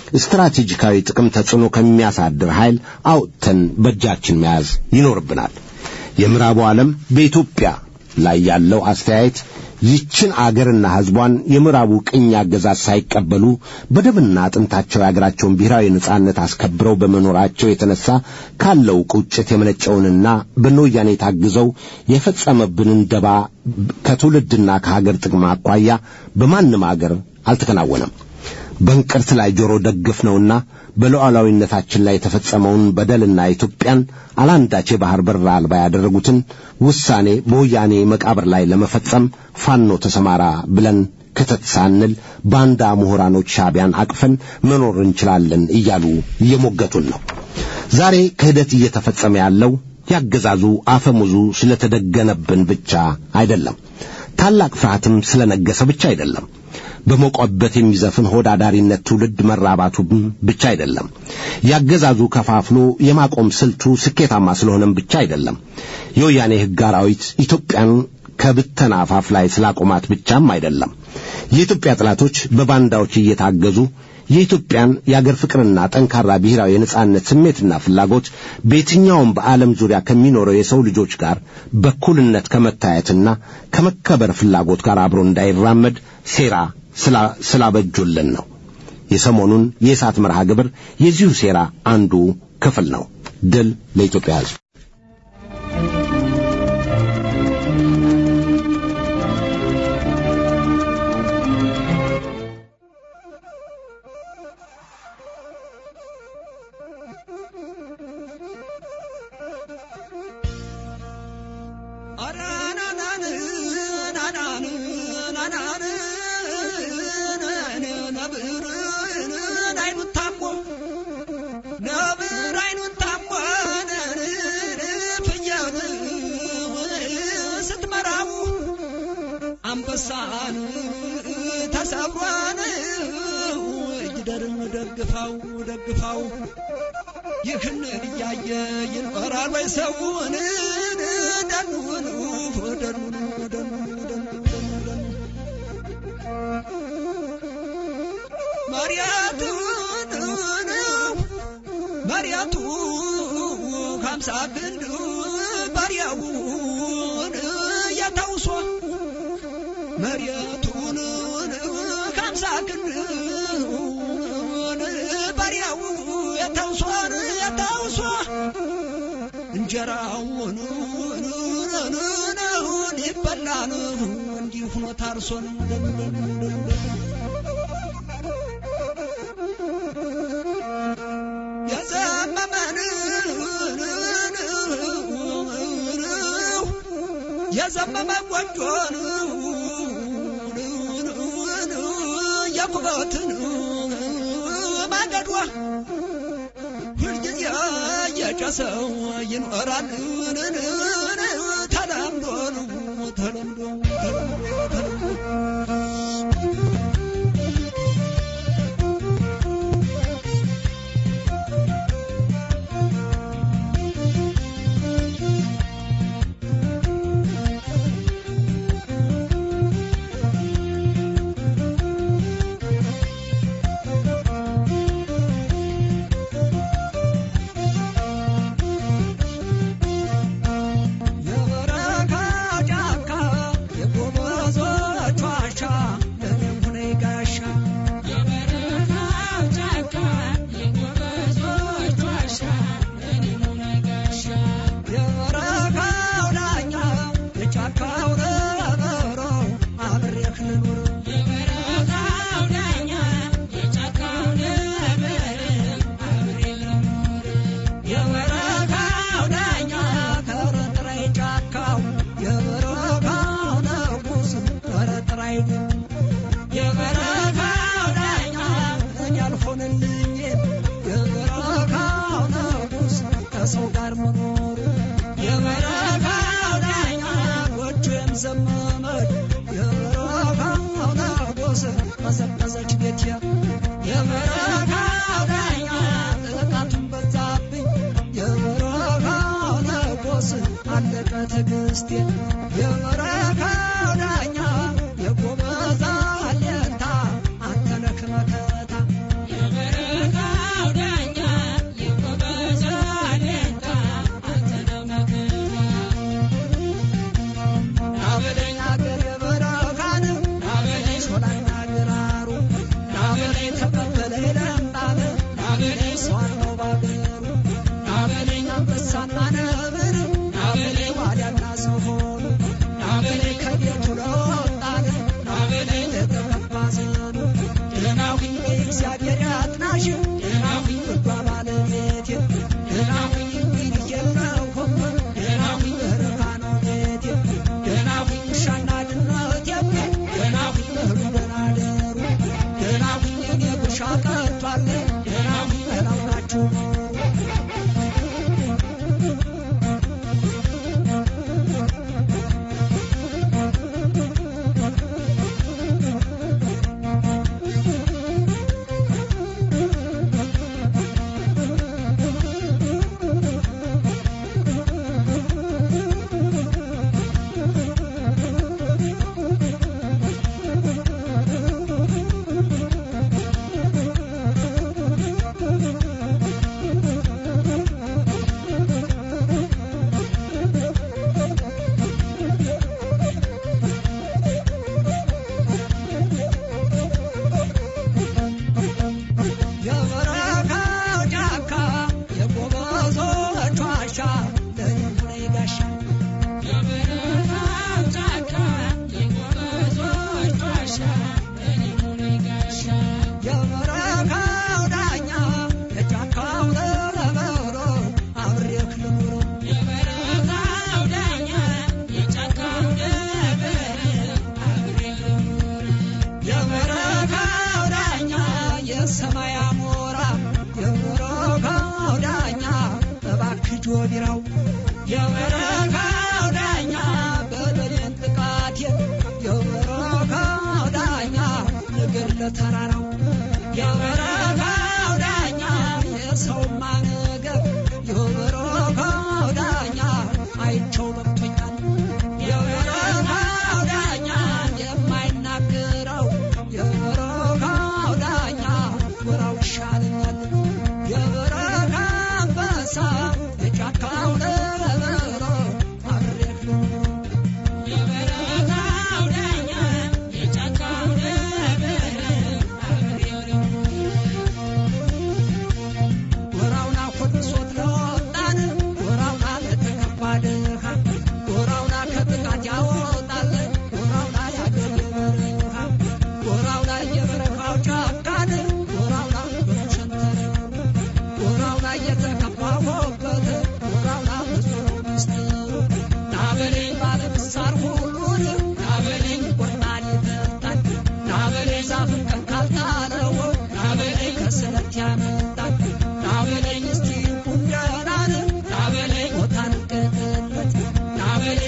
ስትራቴጂካዊ ጥቅም ተጽዕኖ ከሚያሳድር ኃይል አውጥተን በእጃችን መያዝ ይኖርብናል። የምዕራቡ ዓለም በኢትዮጵያ ላይ ያለው አስተያየት ይችን አገርና ሕዝቧን የምዕራቡ ቅኝ አገዛዝ ሳይቀበሉ በደምና አጥንታቸው የአገራቸውን ብሔራዊ ነጻነት አስከብረው በመኖራቸው የተነሳ ካለው ቁጭት የመነጨውንና በወያኔ ታግዘው የፈጸመብንን ደባ ከትውልድና ከሀገር ጥቅም አኳያ በማንም አገር አልተከናወነም። በእንቅርት ላይ ጆሮ ደግፍ ነውና በሉዓላዊነታችን ላይ የተፈጸመውን በደልና ኢትዮጵያን አላንዳች የባህር በር አልባ ያደረጉትን ውሳኔ በወያኔ መቃብር ላይ ለመፈጸም ፋኖ ተሰማራ ብለን ክተት ሳንል ባንዳ ምሁራኖች ሻቢያን አቅፈን መኖር እንችላለን እያሉ እየሞገቱን ነው። ዛሬ ክህደት እየተፈጸመ ያለው ያገዛዙ አፈሙዙ ስለተደገነብን ብቻ አይደለም። ታላቅ ፍርሃትም ስለነገሰ ብቻ አይደለም። በሞቀበት የሚዘፍን ሆዳዳሪነት ትውልድ መራባቱ ብቻ አይደለም። ያገዛዙ ከፋፍሎ የማቆም ስልቱ ስኬታማ ስለሆነም ብቻ አይደለም። የወያኔ ሕግ አራዊት ኢትዮጵያን ከብተና አፋፍ ላይ ስላቆማት ብቻም አይደለም። የኢትዮጵያ ጠላቶች በባንዳዎች እየታገዙ የኢትዮጵያን የአገር ፍቅርና ጠንካራ ብሔራዊ የነጻነት ስሜትና ፍላጎት በየትኛውም በዓለም ዙሪያ ከሚኖረው የሰው ልጆች ጋር በኩልነት ከመታየትና ከመከበር ፍላጎት ጋር አብሮ እንዳይራመድ ሴራ ስላ- ስላበጁልን ነው። የሰሞኑን የእሳት መርሃ ግብር የዚሁ ሴራ አንዱ ክፍል ነው። ድል ለኢትዮጵያ ሕዝብ። ነብር አይኑን ታሞ ፍየል ስትመራው አንበሳን ተሰብሯን እጅደርን ደግፋው ደግፋው ይህን እያየ ይኖራል ወይ ሰውን ደኑን ደኑን ደኑን ደኑን መሪያቱን መሪያቱ ከምሳ ክንድ ባሪያውን ያታውሶ መሪያቱን ከምሳ ክንድ ባሪያው ያታውሶን ያታውሶ እንጀራውን ይበላን እንዲሁ ሆኖ ታርሶን የዘመመን የዘመመ ጎጆን የኩበትን ማገዷ ሁልጊዜ የጨሰው ይኖራል ተለምዶ ተለምዶ ተለምዶ የበረካ ጫካ የጎበዞች ዋሻ ለኔም ሁኔ ጋሻ የበረካው ዳኛ የጫካው ነበሮ አብሬህ ልኑር የበረካው ዳኛ ከረጥራይ ጫካው የበረካው ንጉስ ከረጥራይ የበረካው ዳኛ እኔ አልሆንልኝ የበረካው ንጉስ ከሰው ጋር መኖሩ የበረካው ዳኛ ጎጆም ዘመመች የበረካው ንጉስ ቀዘቀዘች ቤቴ የበረካው ዳኛ ጥቃቱን በዛብኝ የበረካው ንጉስ አለቀ ትዕግስቴ የበረካው ዳኛ የጎበዛ አለንታ አንተ ነህ መከታ ናበለኝ አገር የበረካን ናበለኝ ሾላና ግራሩ ናበለኝ ተቀበለኝ ለምጣም ናበለኝ ሰዋን ነው ባገሩ ናበለኝ አንበሳና ነብር ናበለኝ ዋልያና ዝሆን ናበለኝ ከቤቱ ለወጣን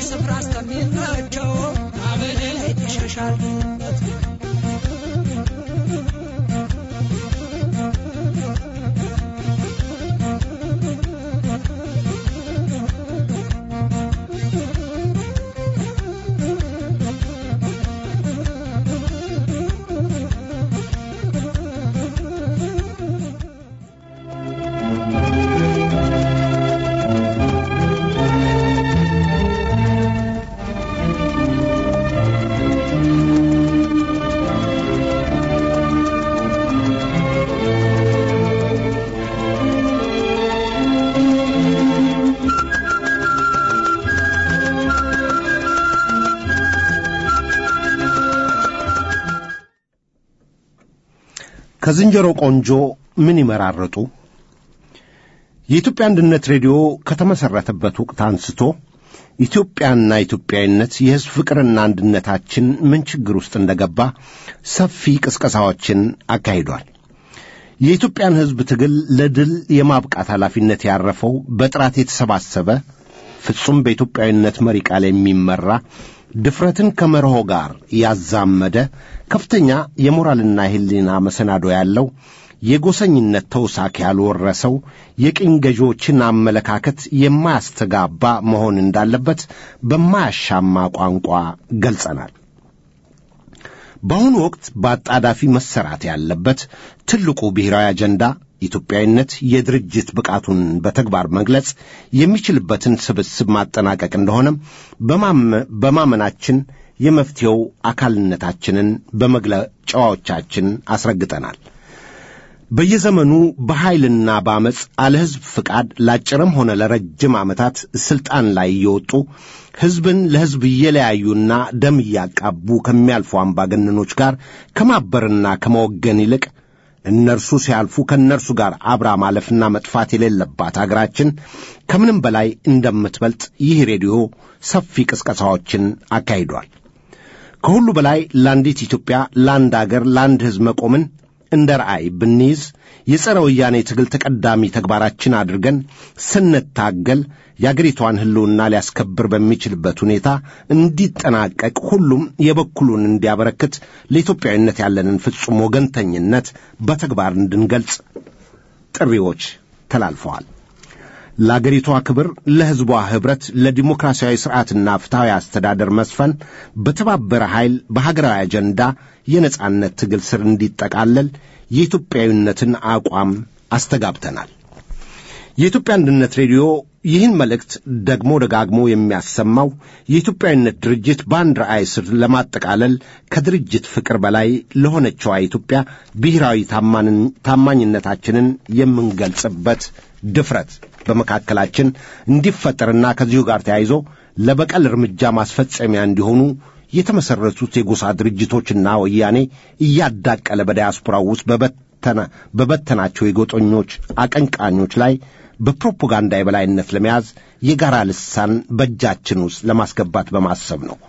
ስፍራ እስከሚመቸው አበደል ይሸሻል ከዝንጀሮ ቆንጆ ምን ይመራረጡ? የኢትዮጵያ አንድነት ሬዲዮ ከተመሠረተበት ወቅት አንስቶ ኢትዮጵያና ኢትዮጵያዊነት የሕዝብ ፍቅርና አንድነታችን ምን ችግር ውስጥ እንደገባ ሰፊ ቅስቀሳዎችን አካሂዷል። የኢትዮጵያን ሕዝብ ትግል ለድል የማብቃት ኃላፊነት ያረፈው በጥራት የተሰባሰበ ፍጹም በኢትዮጵያዊነት መሪ ቃል የሚመራ ድፍረትን ከመርሆ ጋር ያዛመደ ከፍተኛ የሞራልና የሕሊና መሰናዶ ያለው የጎሰኝነት ተውሳክ ያልወረሰው የቅኝ ገዢዎችን አመለካከት የማያስተጋባ መሆን እንዳለበት በማያሻማ ቋንቋ ገልጸናል። በአሁኑ ወቅት በአጣዳፊ መሰራት ያለበት ትልቁ ብሔራዊ አጀንዳ ኢትዮጵያዊነት የድርጅት ብቃቱን በተግባር መግለጽ የሚችልበትን ስብስብ ማጠናቀቅ እንደሆነም በማመናችን የመፍትሔው አካልነታችንን በመግለጫዎቻችን አስረግጠናል። በየዘመኑ በኃይልና በአመፅ አለ ሕዝብ ፍቃድ ለአጭርም ሆነ ለረጅም ዓመታት ሥልጣን ላይ እየወጡ ሕዝብን ለሕዝብ እየለያዩና ደም እያቃቡ ከሚያልፉ አምባገነኖች ጋር ከማበርና ከመወገን ይልቅ እነርሱ ሲያልፉ ከእነርሱ ጋር አብራ ማለፍና መጥፋት የሌለባት አገራችን ከምንም በላይ እንደምትበልጥ ይህ ሬዲዮ ሰፊ ቅስቀሳዎችን አካሂዷል። ከሁሉ በላይ ለአንዲት ኢትዮጵያ፣ ለአንድ አገር፣ ለአንድ ሕዝብ መቆምን እንደ ራእይ ብንይዝ የጸረ ወያኔ ትግል ተቀዳሚ ተግባራችን አድርገን ስንታገል የአገሪቷን ሕልውና ሊያስከብር በሚችልበት ሁኔታ እንዲጠናቀቅ ሁሉም የበኩሉን እንዲያበረክት ለኢትዮጵያዊነት ያለንን ፍጹም ወገንተኝነት በተግባር እንድንገልጽ ጥሪዎች ተላልፈዋል። ለአገሪቷ ክብር፣ ለሕዝቧ ኅብረት፣ ለዲሞክራሲያዊ ሥርዓትና ፍትሐዊ አስተዳደር መስፈን በተባበረ ኃይል በሀገራዊ አጀንዳ የነጻነት ትግል ስር እንዲጠቃለል የኢትዮጵያዊነትን አቋም አስተጋብተናል። የኢትዮጵያ አንድነት ሬዲዮ ይህን መልእክት ደግሞ ደጋግሞ የሚያሰማው የኢትዮጵያዊነት ድርጅት በአንድ ራዕይ ስር ለማጠቃለል ከድርጅት ፍቅር በላይ ለሆነችዋ ኢትዮጵያ ብሔራዊ ታማኝነታችንን የምንገልጽበት ድፍረት በመካከላችን እንዲፈጠርና ከዚሁ ጋር ተያይዞ ለበቀል እርምጃ ማስፈጸሚያ እንዲሆኑ የተመሠረቱት የጎሳ ድርጅቶችና ወያኔ እያዳቀለ በዳያስፖራው ውስጥ በበተናቸው የጎጠኞች አቀንቃኞች ላይ በፕሮፓጋንዳ የበላይነት ለመያዝ የጋራ ልሳን በእጃችን ውስጥ ለማስገባት በማሰብ ነው።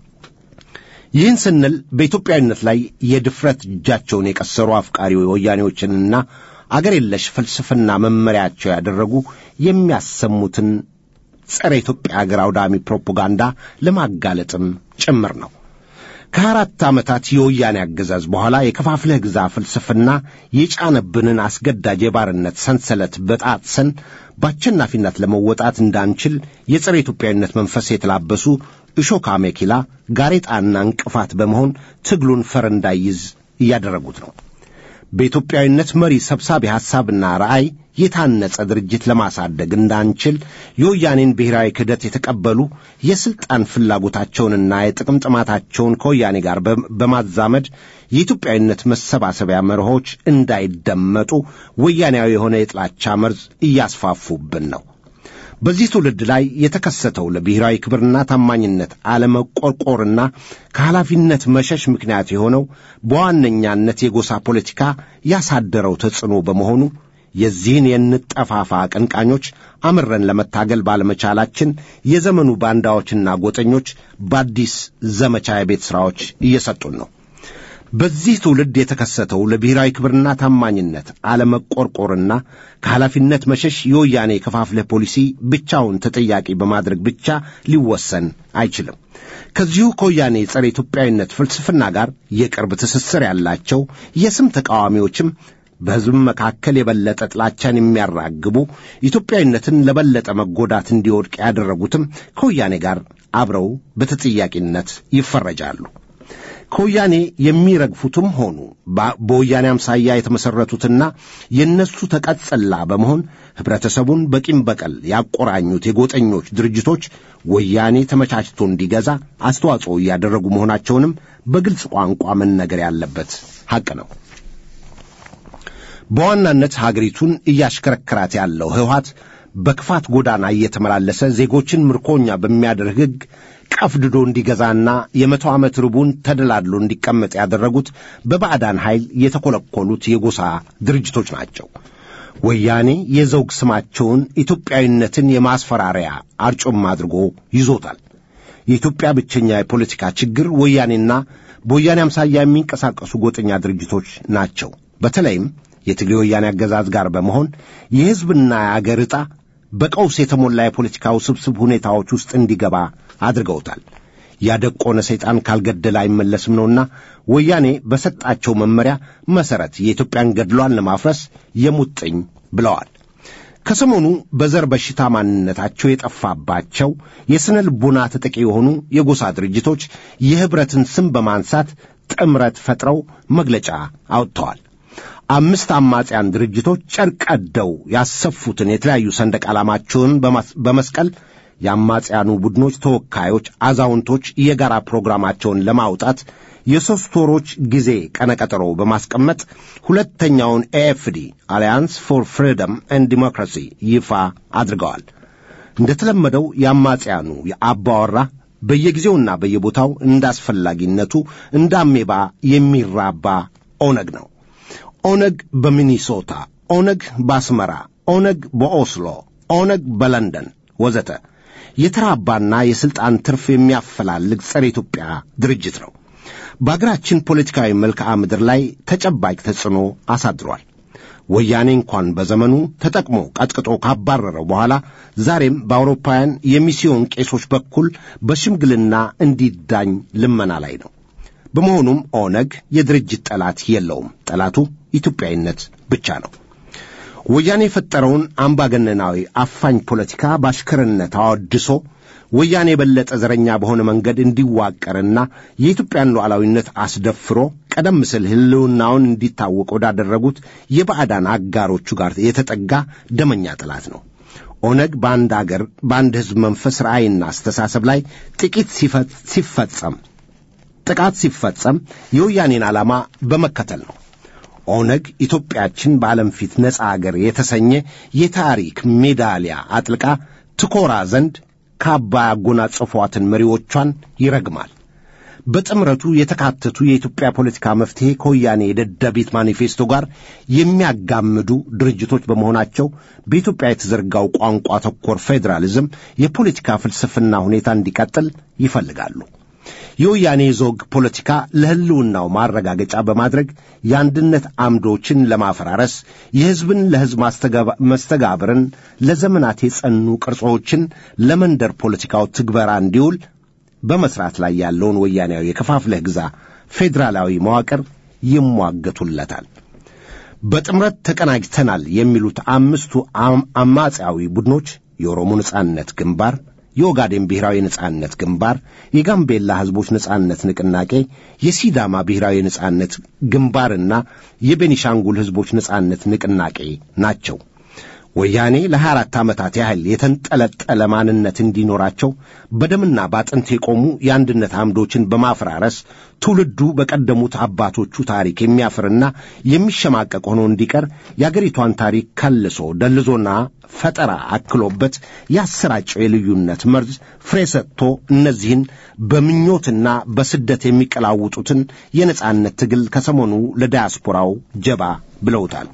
ይህን ስንል በኢትዮጵያዊነት ላይ የድፍረት እጃቸውን የቀሰሩ አፍቃሪ ወያኔዎችንና አገር የለሽ ፍልስፍና መመሪያቸው ያደረጉ የሚያሰሙትን ጸረ ኢትዮጵያ አገር አውዳሚ ፕሮፓጋንዳ ለማጋለጥም ጭምር ነው። ከአራት ዓመታት የወያኔ አገዛዝ በኋላ የከፋፍለህ ግዛ ፍልስፍና የጫነብንን አስገዳጅ የባርነት ሰንሰለት በጣጥሰን በአሸናፊነት ለመወጣት እንዳንችል የጸረ ኢትዮጵያዊነት መንፈስ የተላበሱ እሾካ ሜኪላ ጋሬጣና እንቅፋት በመሆን ትግሉን ፈር እንዳይዝ እያደረጉት ነው። በኢትዮጵያዊነት መሪ ሰብሳቢ ሐሳብና ራዕይ የታነጸ ድርጅት ለማሳደግ እንዳንችል የወያኔን ብሔራዊ ክህደት የተቀበሉ የሥልጣን ፍላጎታቸውንና የጥቅም ጥማታቸውን ከወያኔ ጋር በማዛመድ የኢትዮጵያዊነት መሰባሰቢያ መርሆች እንዳይደመጡ ወያኔያዊ የሆነ የጥላቻ መርዝ እያስፋፉብን ነው። በዚህ ትውልድ ላይ የተከሰተው ለብሔራዊ ክብርና ታማኝነት አለመቆርቆርና ከኃላፊነት መሸሽ ምክንያት የሆነው በዋነኛነት የጎሳ ፖለቲካ ያሳደረው ተጽዕኖ በመሆኑ የዚህን የንጠፋፋ አቀንቃኞች አምረን ለመታገል ባለመቻላችን የዘመኑ ባንዳዎችና ጎጠኞች በአዲስ ዘመቻ የቤት ሥራዎች እየሰጡን ነው። በዚህ ትውልድ የተከሰተው ለብሔራዊ ክብርና ታማኝነት አለመቆርቆርና ከኃላፊነት መሸሽ የወያኔ የከፋፍለህ ፖሊሲ ብቻውን ተጠያቂ በማድረግ ብቻ ሊወሰን አይችልም። ከዚሁ ከወያኔ ጸረ ኢትዮጵያዊነት ፍልስፍና ጋር የቅርብ ትስስር ያላቸው የስም ተቃዋሚዎችም በሕዝብ መካከል የበለጠ ጥላቻን የሚያራግቡ ኢትዮጵያዊነትን ለበለጠ መጎዳት እንዲወድቅ ያደረጉትም ከወያኔ ጋር አብረው በተጠያቂነት ይፈረጃሉ። ከወያኔ የሚረግፉትም ሆኑ በወያኔ አምሳያ የተመሠረቱትና የእነሱ ተቀጸላ በመሆን ኅብረተሰቡን በቂም በቀል ያቆራኙት የጎጠኞች ድርጅቶች ወያኔ ተመቻችቶ እንዲገዛ አስተዋጽኦ እያደረጉ መሆናቸውንም በግልጽ ቋንቋ መነገር ያለበት ሐቅ ነው። በዋናነት ሀገሪቱን እያሽከረከራት ያለው ህወሓት በክፋት ጎዳና እየተመላለሰ ዜጎችን ምርኮኛ በሚያደርግ ሕግ ቀፍድዶ እንዲገዛና የመቶ ዓመት ርቡን ተደላድሎ እንዲቀመጥ ያደረጉት በባዕዳን ኃይል የተኰለኰሉት የጎሳ ድርጅቶች ናቸው። ወያኔ የዘውግ ስማቸውን ኢትዮጵያዊነትን የማስፈራሪያ አርጮም አድርጎ ይዞታል። የኢትዮጵያ ብቸኛ የፖለቲካ ችግር ወያኔና በወያኔ አምሳያ የሚንቀሳቀሱ ጎጠኛ ድርጅቶች ናቸው። በተለይም የትግሬ ወያኔ አገዛዝ ጋር በመሆን የሕዝብና የአገር ዕጣ በቀውስ የተሞላ የፖለቲካ ውስብስብ ሁኔታዎች ውስጥ እንዲገባ አድርገውታል። ያደቆነ ሰይጣን ካልገደለ አይመለስም ነውና ወያኔ በሰጣቸው መመሪያ መሠረት የኢትዮጵያን ገድሏን ለማፍረስ የሙጥኝ ብለዋል። ከሰሞኑ በዘር በሽታ ማንነታቸው የጠፋባቸው የሥነ ልቦና ተጠቂ የሆኑ የጎሳ ድርጅቶች የኅብረትን ስም በማንሳት ጥምረት ፈጥረው መግለጫ አውጥተዋል። አምስት አማጽያን ድርጅቶች ጨርቅ ቀደው ያሰፉትን የተለያዩ ሰንደቅ ዓላማቸውን በመስቀል የአማጽያኑ ቡድኖች ተወካዮች አዛውንቶች የጋራ ፕሮግራማቸውን ለማውጣት የሦስት ወሮች ጊዜ ቀነቀጠሮ በማስቀመጥ ሁለተኛውን ኤኤፍዲ አሊያንስ ፎር ፍሪደም ኤንድ ዲሞክራሲ ይፋ አድርገዋል። እንደተለመደው የአማጽያኑ የአባወራ በየጊዜውና በየቦታው እንዳስፈላጊነቱ እንደ አሜባ የሚራባ ኦነግ ነው። ኦነግ በሚኒሶታ፣ ኦነግ በአስመራ፣ ኦነግ በኦስሎ፣ ኦነግ በለንደን ወዘተ የተራባና የሥልጣን ትርፍ የሚያፈላልግ ጸረ ኢትዮጵያ ድርጅት ነው። በአገራችን ፖለቲካዊ መልክዓ ምድር ላይ ተጨባጭ ተጽዕኖ አሳድሯል። ወያኔ እንኳን በዘመኑ ተጠቅሞ ቀጥቅጦ ካባረረው በኋላ ዛሬም በአውሮፓውያን የሚስዮን ቄሶች በኩል በሽምግልና እንዲዳኝ ልመና ላይ ነው። በመሆኑም ኦነግ የድርጅት ጠላት የለውም። ጠላቱ ኢትዮጵያዊነት ብቻ ነው። ወያኔ የፈጠረውን አምባገነናዊ አፋኝ ፖለቲካ በአሽከርነት አወድሶ ወያኔ የበለጠ ዘረኛ በሆነ መንገድ እንዲዋቀርና የኢትዮጵያን ሉዓላዊነት አስደፍሮ ቀደም ሲል ሕልውናውን እንዲታወቅ ወዳደረጉት የባዕዳን አጋሮቹ ጋር የተጠጋ ደመኛ ጠላት ነው። ኦነግ በአንድ አገር በአንድ ሕዝብ መንፈስ ራዕይና አስተሳሰብ ላይ ጥቂት ሲፈጸም ጥቃት ሲፈጸም የወያኔን ዓላማ በመከተል ነው። ኦነግ ኢትዮጵያችን በዓለም ፊት ነፃ አገር የተሰኘ የታሪክ ሜዳሊያ አጥልቃ ትኮራ ዘንድ ካባ ያጎናጸፏትን መሪዎቿን ይረግማል። በጥምረቱ የተካተቱ የኢትዮጵያ ፖለቲካ መፍትሔ ከወያኔ የደደቢት ማኒፌስቶ ጋር የሚያጋምዱ ድርጅቶች በመሆናቸው በኢትዮጵያ የተዘርጋው ቋንቋ ተኮር ፌዴራሊዝም የፖለቲካ ፍልስፍና ሁኔታ እንዲቀጥል ይፈልጋሉ። የወያኔ ዞግ ፖለቲካ ለሕልውናው ማረጋገጫ በማድረግ የአንድነት አምዶችን ለማፈራረስ የሕዝብን ለሕዝብ መስተጋብርን ለዘመናት የጸኑ ቅርጾችን ለመንደር ፖለቲካው ትግበራ እንዲውል በመስራት ላይ ያለውን ወያኔያዊ የከፋፍለህ ግዛ ፌዴራላዊ መዋቅር ይሟገቱለታል። በጥምረት ተቀናጅተናል የሚሉት አምስቱ አማጺያዊ ቡድኖች የኦሮሞ ነጻነት ግንባር የኦጋዴን ብሔራዊ ነጻነት ግንባር፣ የጋምቤላ ሕዝቦች ነጻነት ንቅናቄ፣ የሲዳማ ብሔራዊ ነጻነት ግንባርና የቤኒሻንጉል ሕዝቦች ነጻነት ንቅናቄ ናቸው። ወያኔ ለሀያ አራት ዓመታት ያህል የተንጠለጠለ ማንነት እንዲኖራቸው በደምና ባጥንት የቆሙ የአንድነት አምዶችን በማፈራረስ ትውልዱ በቀደሙት አባቶቹ ታሪክ የሚያፍርና የሚሸማቀቅ ሆኖ እንዲቀር የአገሪቷን ታሪክ ከልሶ ደልዞና ፈጠራ አክሎበት ያሰራጨው የልዩነት መርዝ ፍሬ ሰጥቶ እነዚህን በምኞትና በስደት የሚቀላውጡትን የነጻነት ትግል ከሰሞኑ ለዳያስፖራው ጀባ ብለውታል።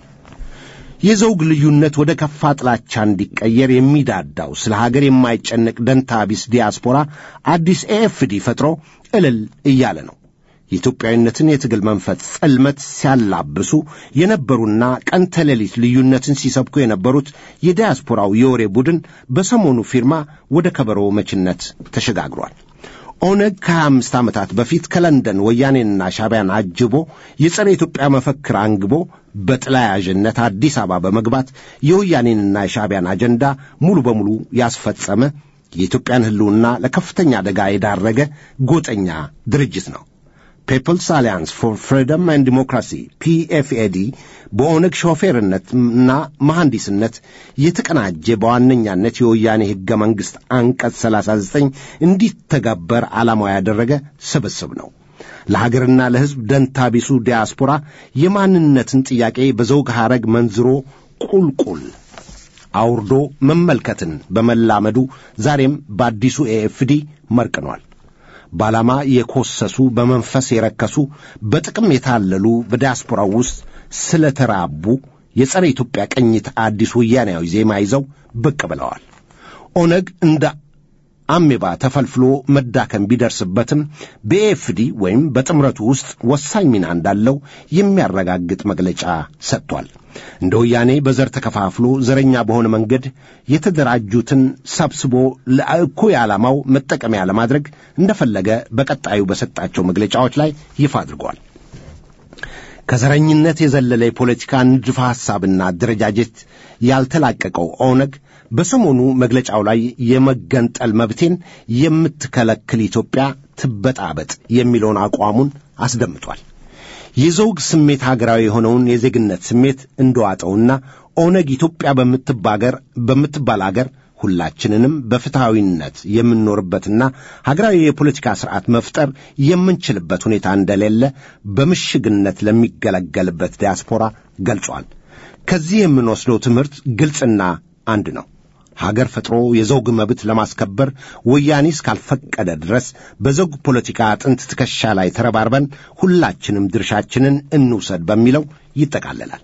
የዘውግ ልዩነት ወደ ከፋ ጥላቻ እንዲቀየር የሚዳዳው ስለ ሀገር የማይጨነቅ ደንታ ቢስ ዲያስፖራ አዲስ ኤኤፍዲ ፈጥሮ እልል እያለ ነው። የኢትዮጵያዊነትን የትግል መንፈስ ጽልመት ሲያላብሱ የነበሩና ቀን ተሌሊት ልዩነትን ሲሰብኩ የነበሩት የዲያስፖራው የወሬ ቡድን በሰሞኑ ፊርማ ወደ ከበሮ መችነት ተሸጋግሯል። ኦነግ ከሀያ አምስት ዓመታት በፊት ከለንደን ወያኔንና ሻቢያን አጅቦ የጸረ ኢትዮጵያ መፈክር አንግቦ በጥላያዥነት አዲስ አበባ በመግባት የወያኔንና የሻቢያን አጀንዳ ሙሉ በሙሉ ያስፈጸመ የኢትዮጵያን ሕልውና ለከፍተኛ አደጋ የዳረገ ጎጠኛ ድርጅት ነው። ፒፕልስ አሊያንስ ፎር ፍሪደም ኤንድ ዲሞክራሲ ፒኤፍኤዲ በኦነግ ሾፌርነትና መሐንዲስነት የተቀናጀ በዋነኛነት የወያኔ ሕገ መንግሥት አንቀጽ 39 እንዲተገበር ዓላማው ያደረገ ስብስብ ነው። ለሀገርና ለሕዝብ ደንታ ቢሱ ዲያስፖራ የማንነትን ጥያቄ በዘውግ ሐረግ መንዝሮ ቁልቁል አውርዶ መመልከትን በመላመዱ ዛሬም በአዲሱ ኤኤፍዲ መርቅኗል። በዓላማ የኮሰሱ በመንፈስ የረከሱ በጥቅም የታለሉ በዲያስፖራው ውስጥ ስለተራቡ የጸረ ኢትዮጵያ ቅኝት አዲስ ወያናዊ ዜማ ይዘው ብቅ ብለዋል። ኦነግ እንደ አሜባ ተፈልፍሎ መዳከም ቢደርስበትም በኤፍዲ ወይም በጥምረቱ ውስጥ ወሳኝ ሚና እንዳለው የሚያረጋግጥ መግለጫ ሰጥቷል። እንደ ወያኔ በዘር ተከፋፍሎ ዘረኛ በሆነ መንገድ የተደራጁትን ሰብስቦ ለእኩይ ዓላማው መጠቀሚያ ለማድረግ እንደፈለገ በቀጣዩ በሰጣቸው መግለጫዎች ላይ ይፋ አድርጓል። ከዘረኝነት የዘለለ የፖለቲካ ንድፈ ሐሳብና አደረጃጀት ያልተላቀቀው ኦነግ በሰሞኑ መግለጫው ላይ የመገንጠል መብቴን የምትከለክል ኢትዮጵያ ትበጣበጥ የሚለውን አቋሙን አስደምጧል። የዘውግ ስሜት ሀገራዊ የሆነውን የዜግነት ስሜት እንደዋጠውና ኦነግ ኢትዮጵያ በምትባገር በምትባል አገር ሁላችንንም በፍትሐዊነት የምንኖርበትና ሀገራዊ የፖለቲካ ስርዓት መፍጠር የምንችልበት ሁኔታ እንደሌለ በምሽግነት ለሚገለገልበት ዲያስፖራ ገልጿል። ከዚህ የምንወስደው ትምህርት ግልጽና አንድ ነው። ሀገር ፈጥሮ የዘውግ መብት ለማስከበር ወያኔ እስካልፈቀደ ድረስ በዘውግ ፖለቲካ አጥንት ትከሻ ላይ ተረባርበን ሁላችንም ድርሻችንን እንውሰድ በሚለው ይጠቃለላል።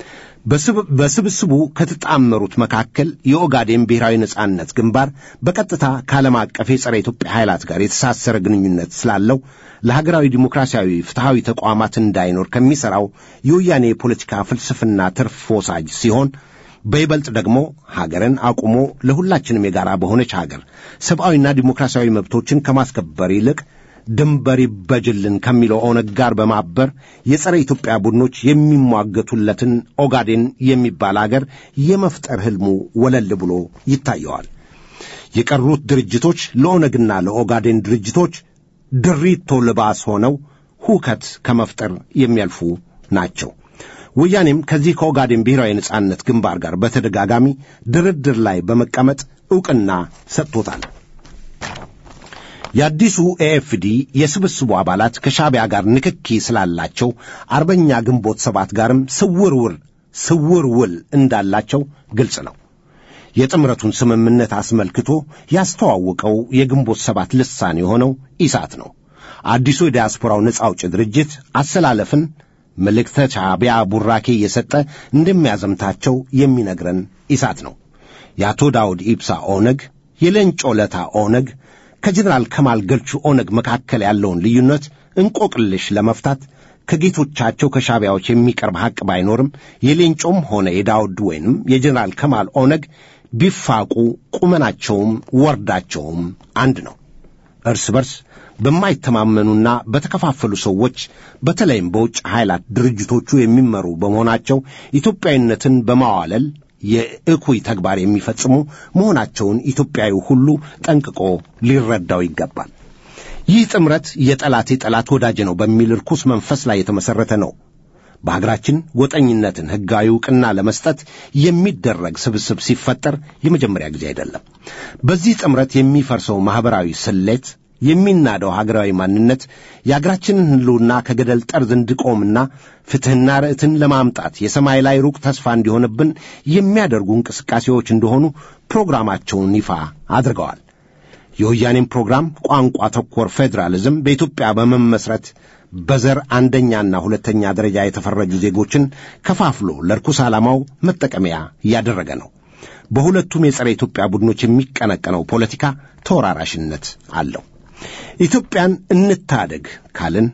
በስብስቡ ከተጣመሩት መካከል የኦጋዴን ብሔራዊ ነጻነት ግንባር በቀጥታ ከዓለም አቀፍ የጸረ ኢትዮጵያ ኃይላት ጋር የተሳሰረ ግንኙነት ስላለው ለሀገራዊ ዲሞክራሲያዊ ፍትሐዊ ተቋማት እንዳይኖር ከሚሠራው የወያኔ የፖለቲካ ፍልስፍና ትርፍ ወሳጅ ሲሆን በይበልጥ ደግሞ ሀገርን አቁሞ ለሁላችንም የጋራ በሆነች ሀገር ሰብአዊና ዲሞክራሲያዊ መብቶችን ከማስከበር ይልቅ ድንበር ይበጅልን ከሚለው ኦነግ ጋር በማበር የጸረ ኢትዮጵያ ቡድኖች የሚሟገቱለትን ኦጋዴን የሚባል አገር የመፍጠር ሕልሙ ወለል ብሎ ይታየዋል። የቀሩት ድርጅቶች ለኦነግና ለኦጋዴን ድርጅቶች ድሪቶ ልባስ ሆነው ሁከት ከመፍጠር የሚያልፉ ናቸው። ወያኔም ከዚህ ከኦጋዴን ብሔራዊ ነጻነት ግንባር ጋር በተደጋጋሚ ድርድር ላይ በመቀመጥ ዕውቅና ሰጥቶታል። የአዲሱ ኤኤፍዲ የስብስቡ አባላት ከሻቢያ ጋር ንክኪ ስላላቸው አርበኛ ግንቦት ሰባት ጋርም ስውር ውል ስውር ውል እንዳላቸው ግልጽ ነው። የጥምረቱን ስምምነት አስመልክቶ ያስተዋወቀው የግንቦት ሰባት ልሳን የሆነው ኢሳት ነው። አዲሱ የዲያስፖራው ነጻ አውጪ ድርጅት አሰላለፍን መልእክተ ሻቢያ ቡራኬ እየሰጠ እንደሚያዘምታቸው የሚነግረን ኢሳት ነው። የአቶ ዳውድ ኢብሳ ኦነግ፣ የሌንጮ ለታ ኦነግ ከጀኔራል ከማል ገልቹ ኦነግ መካከል ያለውን ልዩነት እንቆቅልሽ ለመፍታት ከጌቶቻቸው ከሻቢያዎች የሚቀርብ ሐቅ ባይኖርም የሌንጮም ሆነ የዳውድ ወይንም የጀኔራል ከማል ኦነግ ቢፋቁ ቁመናቸውም ወርዳቸውም አንድ ነው። እርስ በርስ በማይተማመኑና በተከፋፈሉ ሰዎች በተለይም በውጭ ኃይላት ድርጅቶቹ የሚመሩ በመሆናቸው ኢትዮጵያዊነትን በማዋለል የእኩይ ተግባር የሚፈጽሙ መሆናቸውን ኢትዮጵያዊ ሁሉ ጠንቅቆ ሊረዳው ይገባል። ይህ ጥምረት የጠላቴ ጠላት ወዳጅ ነው በሚል ርኩስ መንፈስ ላይ የተመሠረተ ነው። በሀገራችን ጎጠኝነትን ሕጋዊ ዕውቅና ለመስጠት የሚደረግ ስብስብ ሲፈጠር የመጀመሪያ ጊዜ አይደለም። በዚህ ጥምረት የሚፈርሰው ማኅበራዊ ስሌት የሚናደው ሀገራዊ ማንነት የአገራችንን ሕልውና ከገደል ጠርዝ እንዲቆምና ፍትሕና ርዕትን ለማምጣት የሰማይ ላይ ሩቅ ተስፋ እንዲሆንብን የሚያደርጉ እንቅስቃሴዎች እንደሆኑ ፕሮግራማቸውን ይፋ አድርገዋል። የወያኔም ፕሮግራም ቋንቋ ተኮር ፌዴራሊዝም በኢትዮጵያ በመመስረት በዘር አንደኛና ሁለተኛ ደረጃ የተፈረጁ ዜጎችን ከፋፍሎ ለርኩስ ዓላማው መጠቀሚያ እያደረገ ነው። በሁለቱም የጸረ ኢትዮጵያ ቡድኖች የሚቀነቀነው ፖለቲካ ተወራራሽነት አለው። ኢትዮጵያን እንታደግ ካልን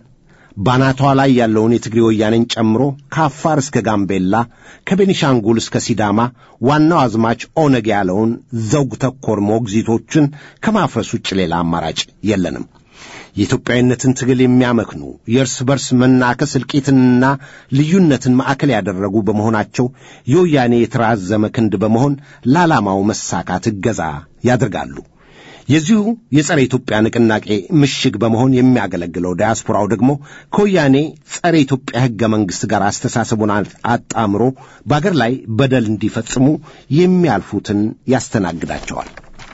ባናቷ ላይ ያለውን የትግሬ ወያኔን ጨምሮ ከአፋር እስከ ጋምቤላ ከቤኒሻንጉል እስከ ሲዳማ ዋናው አዝማች ኦነግ ያለውን ዘውግ ተኮር ሞግዚቶችን ከማፍረስ ውጭ ሌላ አማራጭ የለንም። የኢትዮጵያዊነትን ትግል የሚያመክኑ የእርስ በርስ መናከስ እልቂትንና ልዩነትን ማዕከል ያደረጉ በመሆናቸው የወያኔ የተራዘመ ክንድ በመሆን ለዓላማው መሳካት እገዛ ያደርጋሉ። የዚሁ የጸረ ኢትዮጵያ ንቅናቄ ምሽግ በመሆን የሚያገለግለው ዲያስፖራው ደግሞ ከወያኔ ጸረ ኢትዮጵያ ሕገ መንግሥት ጋር አስተሳሰቡን አጣምሮ በአገር ላይ በደል እንዲፈጽሙ የሚያልፉትን ያስተናግዳቸዋል።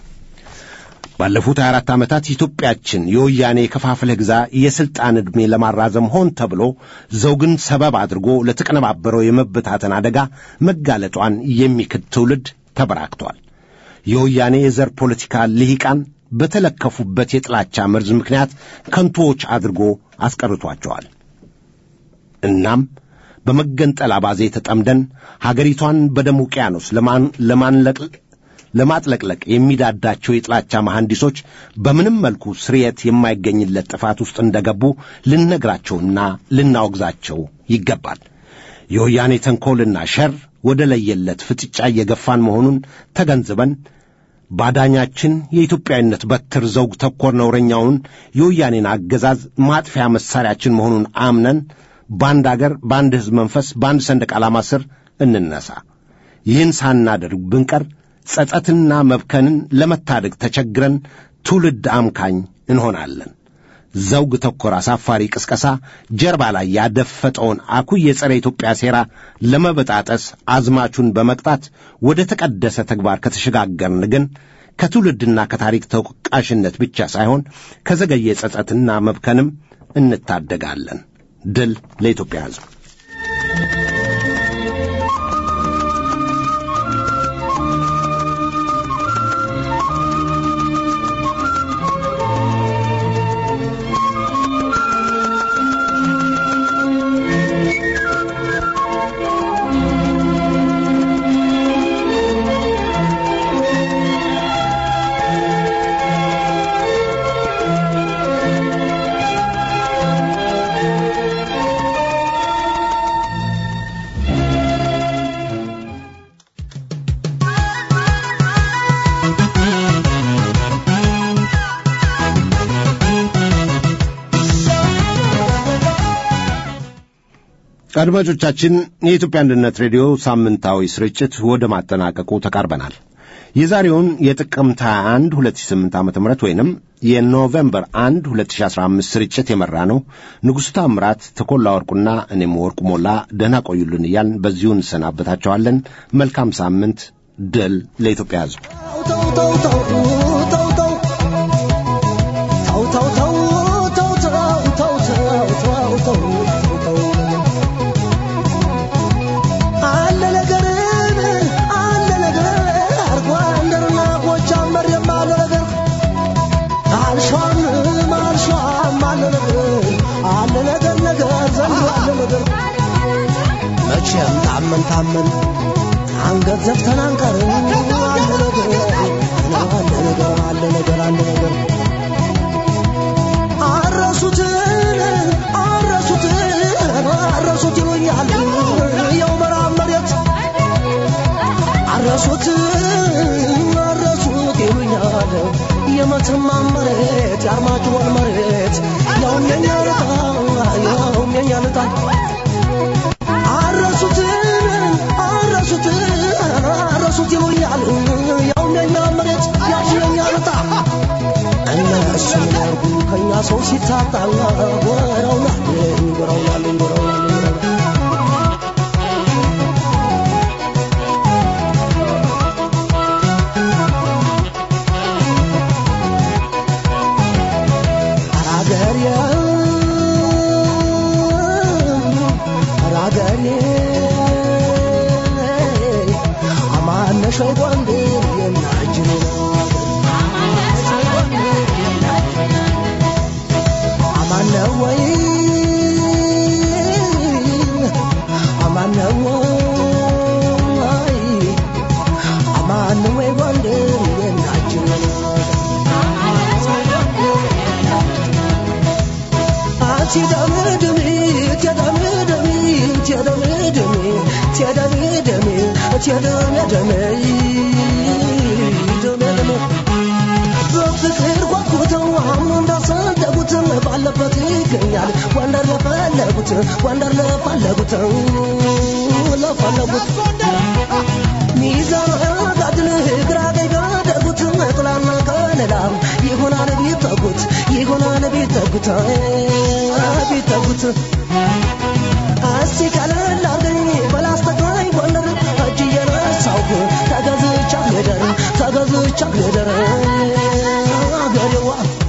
ባለፉት 24 ዓመታት ኢትዮጵያችን የወያኔ የከፋፍለህ ግዛ የሥልጣን ዕድሜ ለማራዘም ሆን ተብሎ ዘውግን ሰበብ አድርጎ ለተቀነባበረው የመበታተን አደጋ መጋለጧን የሚክድ ትውልድ ተበራክቷል። የወያኔ የዘር ፖለቲካ ልሂቃን በተለከፉበት የጥላቻ መርዝ ምክንያት ከንቶዎች አድርጎ አስቀርቷቸዋል። እናም በመገንጠል አባዜ ተጠምደን ሀገሪቷን በደም ውቅያኖስ ለማንለቅ ለማጥለቅለቅ የሚዳዳቸው የጥላቻ መሐንዲሶች በምንም መልኩ ስርየት የማይገኝለት ጥፋት ውስጥ እንደገቡ ልንነግራቸውና ልናወግዛቸው ይገባል። የወያኔ ተንኰልና ሸር ወደ ለየለት ፍጥጫ እየገፋን መሆኑን ተገንዝበን ባዳኛችን የኢትዮጵያዊነት በትር ዘውግ ተኮር ነውረኛውን የወያኔን አገዛዝ ማጥፊያ መሣሪያችን መሆኑን አምነን በአንድ አገር፣ በአንድ ሕዝብ መንፈስ፣ በአንድ ሰንደቅ ዓላማ ስር እንነሳ። ይህን ሳናደርግ ብንቀር ጸጸትና መብከንን ለመታደግ ተቸግረን ትውልድ አምካኝ እንሆናለን። ዘውግ ተኮር አሳፋሪ ቅስቀሳ ጀርባ ላይ ያደፈጠውን አኩይ የጸረ ኢትዮጵያ ሴራ ለመበጣጠስ አዝማቹን በመቅጣት ወደ ተቀደሰ ተግባር ከተሸጋገርን ግን ከትውልድና ከታሪክ ተወቃሽነት ብቻ ሳይሆን ከዘገየ ጸጸትና መብከንም እንታደጋለን። ድል ለኢትዮጵያ ሕዝብ። አድማጮቻችን የኢትዮጵያ አንድነት ሬዲዮ ሳምንታዊ ስርጭት ወደ ማጠናቀቁ ተቃርበናል። የዛሬውን የጥቅምት 21 2008 ዓ ም ወይንም የኖቬምበር 1 2015 ስርጭት የመራ ነው ንጉሡ ታምራት፣ ተኮላ ወርቁና እኔም ወርቁ ሞላ ደህና ቆዩልን እያልን በዚሁ እንሰናበታቸዋለን። መልካም ሳምንት። ድል ለኢትዮጵያ ሕዝብ። መቼም ታመን ታመን አንገት ዘፍተን አንቀርም። አለ ነገር አለ ነገር አለ ነገር አለ ነገር አረሱትን አረሱትን አረሱት ይሉኛል የው መራብ መሬት አረሱት አረሱት ይሉኛል የመተማ መሬት የአርማጭሆን መሬት ያውም የኛ ልጣ ያውም የኛ ልጣ አረሱትን አረሱትን አረሱት ይሉኛል ያውም የኛ መሬት ያውም የኛ ልጣ እነሱ ያርጉ ከኛ ሰው ሲታጣ ጎረውናል ጎረውናል ጎረውናል ሸይ ጎንደር የናጅን አማነ ወይ አማነ ወይ አማነ ወይ ጎንደር የናጅን አንቺ ደምድም ደሜ ደሜ ደሜ ደሜ በፍቅር ጓጉተው አምኖ እንዳሰደጉት ባለበት ይገኛል ጎንደር ለፈለጉት ጎንደር ለፈለጉት ለፈለጉት ሚዛን ጋድል ግራ ቀኝ ጋደጉት ጥላና ከለላ ይሆናል ቢጠጉት ይሆናል ቢጠጉት ቢጠጉት እስቲ ቀለል አርገኝ በላስተቃኝ ጎንደር እጅ እየነሳሁ ተገዝቻ ልደር ተገዝቻ ልደር አገሬዋ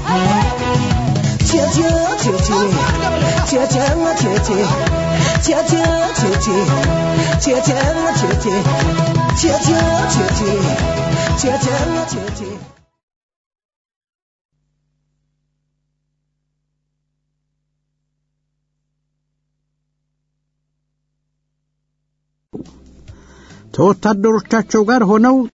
ቴቴ ቴቴ ቴቴ ቴቴ ቴቴ ቴቴ ቴቴ ቴቴ ቴቴ ቴቴ ቴቴ ቴቴ ከወታደሮቻቸው ጋር ሆነው